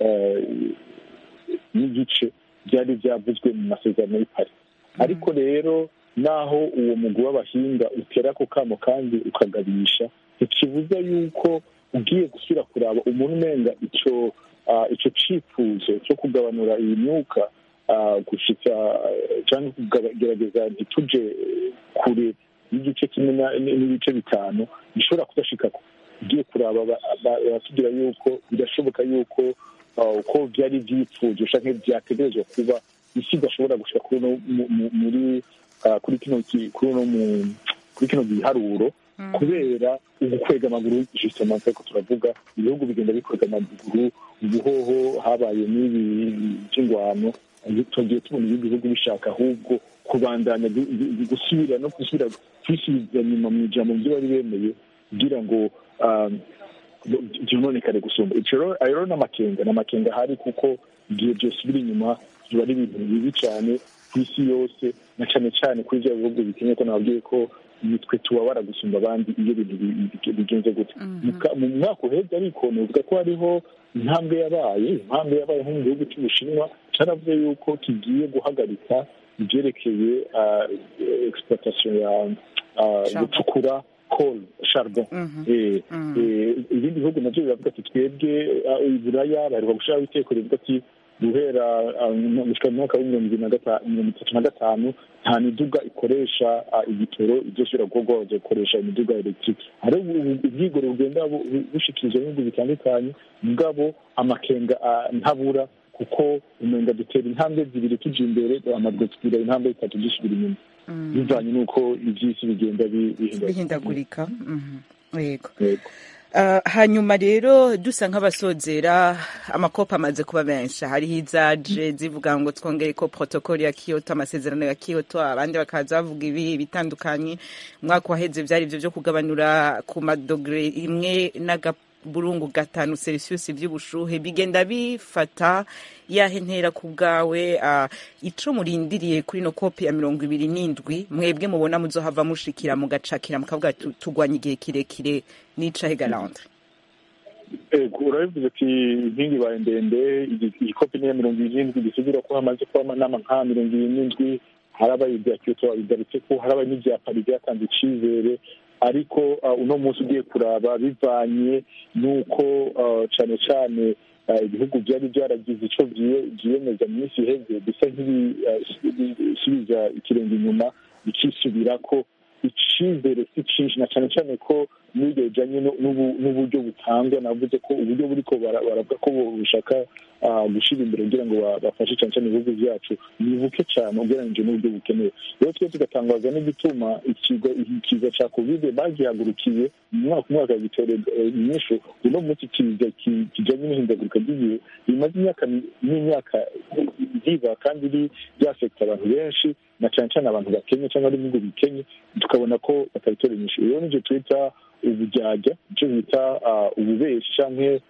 n'igice byari byavuzwe mu masezerano y'ipari ariko rero naho uwo mugwi w'abahinga utera ako kamo kandi ukagabisha ntikibuza yuko ugiye gusubira kuraba umuntu umenga ico ico cifuzo cyo kugabanura iyi myuka gushitsa cyangwa kugerageza ntituje kure y'igice kimwe n'ibice bitanu bishobora kudashikako ugiye kuraba baratubwira yuko birashoboka yuko uko byari byipfuje canke byategerezwa kuba isi idashobora gushika muri kuri kino kuri kino giharuro kubera ugukwega amaguru justement ariko turavuga ibihugu bigenda bikwega amaguru ubuhoho habaye n'ibi by'ingwano tugiye tubona ibindi bihugu bishaka ahubwo kubandanya gusubira no gusubira kwisubiza nyuma mu ijambo byo bari bemeye kugira ngo byononekare gusumba ico rero n'amakenga n'amakenga ahari kuko igihe byosubira inyuma biba ari ibintu bibi cyane ku isi yose na cyane cyane kuri bya bihugu bikenye ko nababwiye ko nitwe tubabara gusumba abandi iyo bintu bigenze gute mu mwaka uhebye ariko nuvuga ko hariho intambwe yabaye intambwe yabaye nko mu gihugu cy'ubushinwa cyaravuze yuko kigiye guhagarika ibyerekeye exploitation ya gucukura coal charbon ibindi bihugu nabyo biravuga ati twebwe iburaya baheruka gushiraho iteko rivuga ati guhera gushika mu mwaka w'imirongo ibiri na mirongo itatu na gatanu nta miduga ikoresha igitoro ivyosubira gukorwa bazokoresha imiduga electric hariho ubwigoro bugenda bushikirizwa n'ibihugu bitandukanye mugabo amakenga ntabura kuko umenga dutera intambwe zibiri tuja imbere amadwe tugira intambwe zitatu dusubira inyuma bivanye n'uko ivy'isi bigenda bihindagurika yego hanyuma rero dusa nk'abasozera amakopa amaze kuba menshi hariho izaje zivuga ngo twongere ko protokoli ya kiyoto amasezerano ya kiyoto abandi bakaza bavuga ibi bitandukanye umwaka waheze byari ibyo byo kugabanura ku madogere imwe n'agaburungu gatanu celsius by'ubushuhe bigenda bifata yahe ntera ku bwawe ico murindiriye kuri no kopi ya mirongo ibiri n'indwi mwebwe mubona muzohava mushikira mugacakira mukavuga tugwanya igihe kirekire n'icahe galante urabivuze ati inkingi ibaye ndende iyi kopi niya mirongo ibiri n'indwi bisigura ko hamaze kuba amanama nka mirongo ibiri n'indwi harabaye ibya kiyoto bigarutse ko harabaye n'ibya pari byatanze icizere ariko uno munsi ugiye kuraba bivanye n'uko cyane cyane ibihugu byari byaragize icyo byiyemeza mu minsi iheze bisa nk'ibisubiza ikirenge inyuma bikisubira ko icizere si cyinshi na cyane cyane ko n'ibyo bijyanye n'uburyo butangwa navuze ko uburyo buriko baravuga ko bushaka gushyira imbere kugira ngo bafashe cyane cyane ibihugu byacu ni buke cyane ugereranyije n'uburyo bukenewe rero twe tugatangazwa n'igituma ikiza cya kovide bagihagurukiye mu mwaka umwaka gitera inyishu uno munsi kiza kijyanye n'ihindagurika ry'igihe bimaze imyaka n'imyaka riba kandi ryafekita abantu benshi na cyane cyane abantu bakenye cyangwa ari ibihugu bikenye tukabona ko batabitora inyishu rero nibyo twita ubujyajya icyo bita ububeshi cyangwa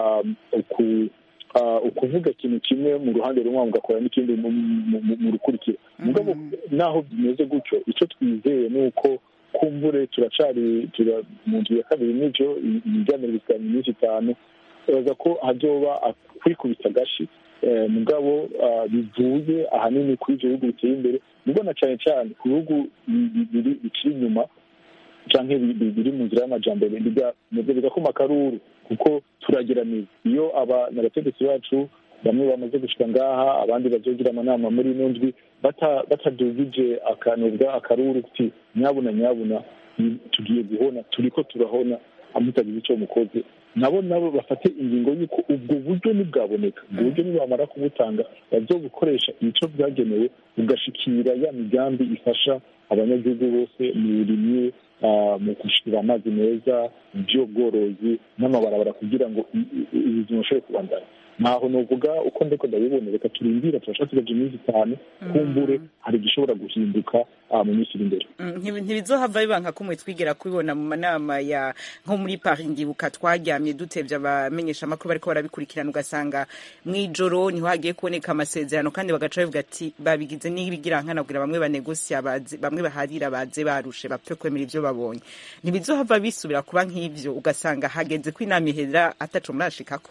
ukuvuga ikintu kimwe mu ruhande rumwe mugakora n'ikindi mu rukurikira mugabo naho bimeze gutyo icyo twizeye ni uko kumbure turacari mu nzu ya kabiri n'ibyo ibiganiro bisigaye iminsi itanu baza ko hazoba kwikubita agashi mugabo bivuye ahanini kuri ibyo bihugu biteye imbere nubwo na cyane cyane ku bihugu bikiri inyuma cyangwa biri mu nzira y'amajyambere bigakoma akaruru kuko turageraniza iyo abategetsi bacu bamwe bamaze gushyira ngaha abandi bazogira amanama muri ino ndwi batadugije akanubwa akaruru uti nyabuna nyabuna tugiye guhona turi ko turahona amutagize icyo mukoze nabo nabo bafate ingingo y'uko ubwo buryo ntibwaboneka ubwo buryo nibamara kubutanga bazobukoresha ibico bwagenewe bugashikira ya migambi ifasha abanyagihugu bose mu burimyi mu gushyira amazi meza by'ubworozi n'amabarabara kugira ngo ubuzima bushobore kubandana ntaho nuvuga uko ndiko ndabibona reka turindira turashaka tugaja iminsi itanu kumbure hari igishobora guhinduka mu minsi iri imbere ntibizohava biba nka kumwe twigera kubibona mu manama ya nko muri paris ndibuka twaryamye dutevye abamenyesha amakuru bariko barabikurikirana ugasanga mw'ijoro niho hagiye kuboneka amasezerano kandi bagaca bavuga ati babigize n'ibigiranka kugira bamwe banegosiya bamwe baharira baze barushe bapfe kwemera ivyo babonye ntibizohava bisubira kuba nk'ivyo ugasanga hageze ko inama ihera ataco murashikako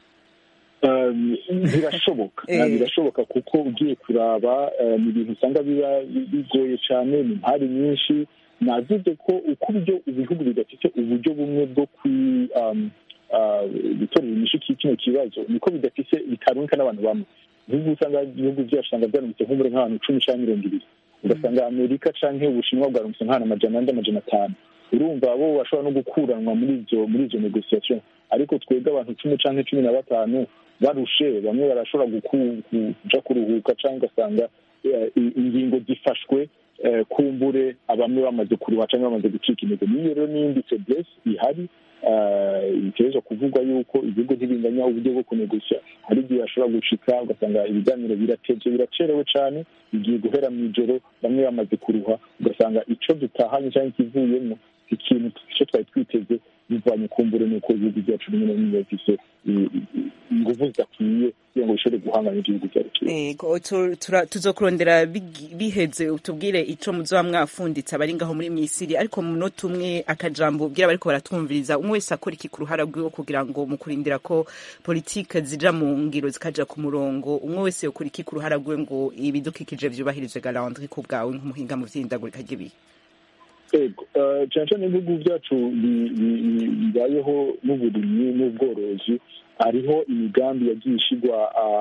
birashoboka birashoboka kuko ugiye kuraba ni ibintu usanga biba bigoye cyane ni impari nyinshi navuze ko uko uburyo ibihugu bidafite uburyo bumwe bwo gutorera inyishu kino kibazo niko bidafite bitarunka n'abantu bamwe ibihugu usanga ibihugu byacu usanga byarumitse nk'umure nk'abantu icumi cyangwa mirongo ibiri ugasanga amerika cyangwa ubushinwa bwarumitse nk'ahantu amajana ane amajana atanu urumva bo bashobora no gukuranwa muri izo muri izo negosiyasiyo ariko twebwe abantu cumi cyangwa cumi na batanu barushe bamwe barashobora kuja kuruhuka cyangwa ugasanga ingingo zifashwe kumbure bamwe bamaze kuruha cyangwa bamaze gucika intege niyo rero n'iyindi feblesse ihari bitegerezwa kuvugwa yuko ibihugu ntibinganya uburyo bwo kunegosya hari igihe bashobora gushika ugasanga ibiganiro biratevye biracerewe cyane bigiye guhera mu ijoro bamwe bamaze kuruha ugasanga ico dutahanye cyangwa ikivuyemo ikintu icyo twari twiteze bivanye kumbure nuko ibihugu byacu bimwe na bimwe bifise inguvu zidakwiye kugira ngo bishobore guhangana n'igihugu cyacu tuzokurondera biheze utubwire ico muzoba mwafunditse abari ngaho muri misiri ariko mu munota umwe akajambo ubwira bariko baratwumviriza umwe wese akora iki ku ruhara rwiwe kugira ngo mu kurindira ko politike zija mu ngiro zikaja ku murongo umwe wese yokora iki ku ruhara rwiwe ngo ibidukikije vyubahirize galandri ku bwawe nk'umuhinga mu vy'indagurika ry'ibihe ego cyane cyane ibihugu byacu bibayeho n'uburimyi n'ubworozi hariho imigambi yagiye ishyirwa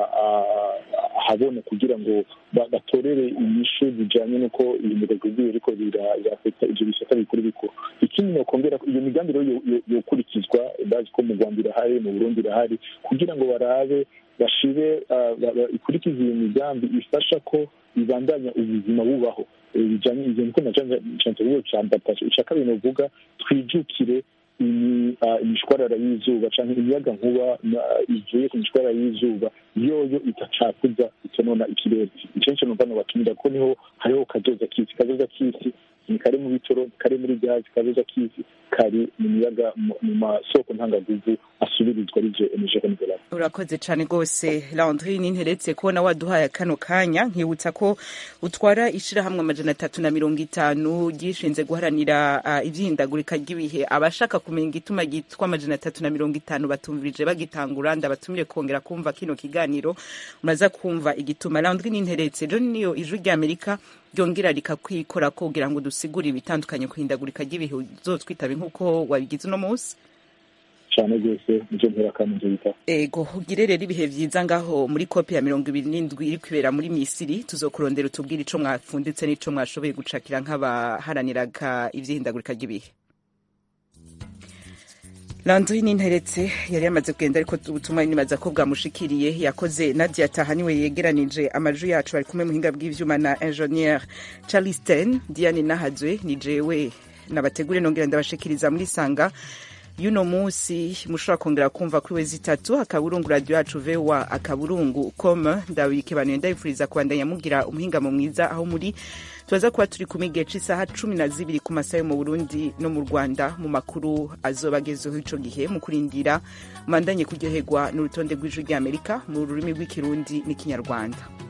ahabona kugira ngo batorere inyishu zijyanye n'uko ibintu bigiye ariko birafata ibyo bisata bikuru bikuru ikindi ni ukongera iyo migambi rero yokurikizwa bazi ko mu rwanda irahari mu burundi irahari kugira ngo barabe bashire ikurikize iyo migambi ifasha ko ibandanya ubuzima bubaho bijyanye ibyo niko nacanze cya mbatashyo icya kabiri novuga twijukire imishwarara y'izuba cyangwa imiyaga nkuba ivuye ku mishwarara y'izuba yoyo itacakuza itonona ikirere icyo nicyo numva nobatumira ko niho hariho kazoza kisi kazoza kisi ni kari mu bitoro kari muri gazi kazoza kisi kari mu miyaga mu masoko ntangaguvu asubirizwa arivyo energie renouvelable urakoze cane rwose landri ninteretse kubona waduhaye kano kanya nkibutsa ko utwara ishirahamwe amajana atatu na mirongo itanu ryishinze guharanira uh, ivyihindagurika ry'ibihe abashaka kumenya igituma gitwa amajana atatu na mirongo itanu batumvirije bagitangura ndabatumire kongera kumva kino kiganiro muraza kumva igituma landri ninteretse jo niyo ijwi ry'amerika ryongera rikakwikora kugira ngo dusigure ibitandukanye kuhindagurika ry'ibihe uzotwitabe nk'uko wabigize uno munsi cyane rwose nicyo mpera kandi nzo bita ego ugire rero ibihe vyiza ngaho muri kopi ya mirongo ibiri n'indwi iri kwibera muri misiri tuzokurondera utubwire ico mwafunditse n'ico mwashoboye gucakira nk'abaharaniraga ivyihindagurika ry'ibihe landri ninteretse yari yamaze kugenda ariko ubutumwa nibaza ko bwamushikiriye yakoze nadia tahaniwe yegeranije amajwi yacu ari kumwe muhinga bw'ivyuma na ingenieur charleston diane nahazwe ni jewe nabategure nongera ndabashikiriza muri sanga y'uno munsi mushobora kongera kumva kuri wezi itatu akaburungu radio yacu voa akaburungu com ndabikebanuye ndabifuriza kubandanya mugira umuhingamo mwiza aho muri tubaza kuba turi kumwe igihe c'isaha cumi na zibiri ku masaha yo mu burundi no mu rwanda mu makuru azoba agezeho ico gihe mu kurindira mandanye kuryoherwa n'urutonde rw'ijwi ry'amerika mu rurimi rw'ikirundi n'ikinyarwanda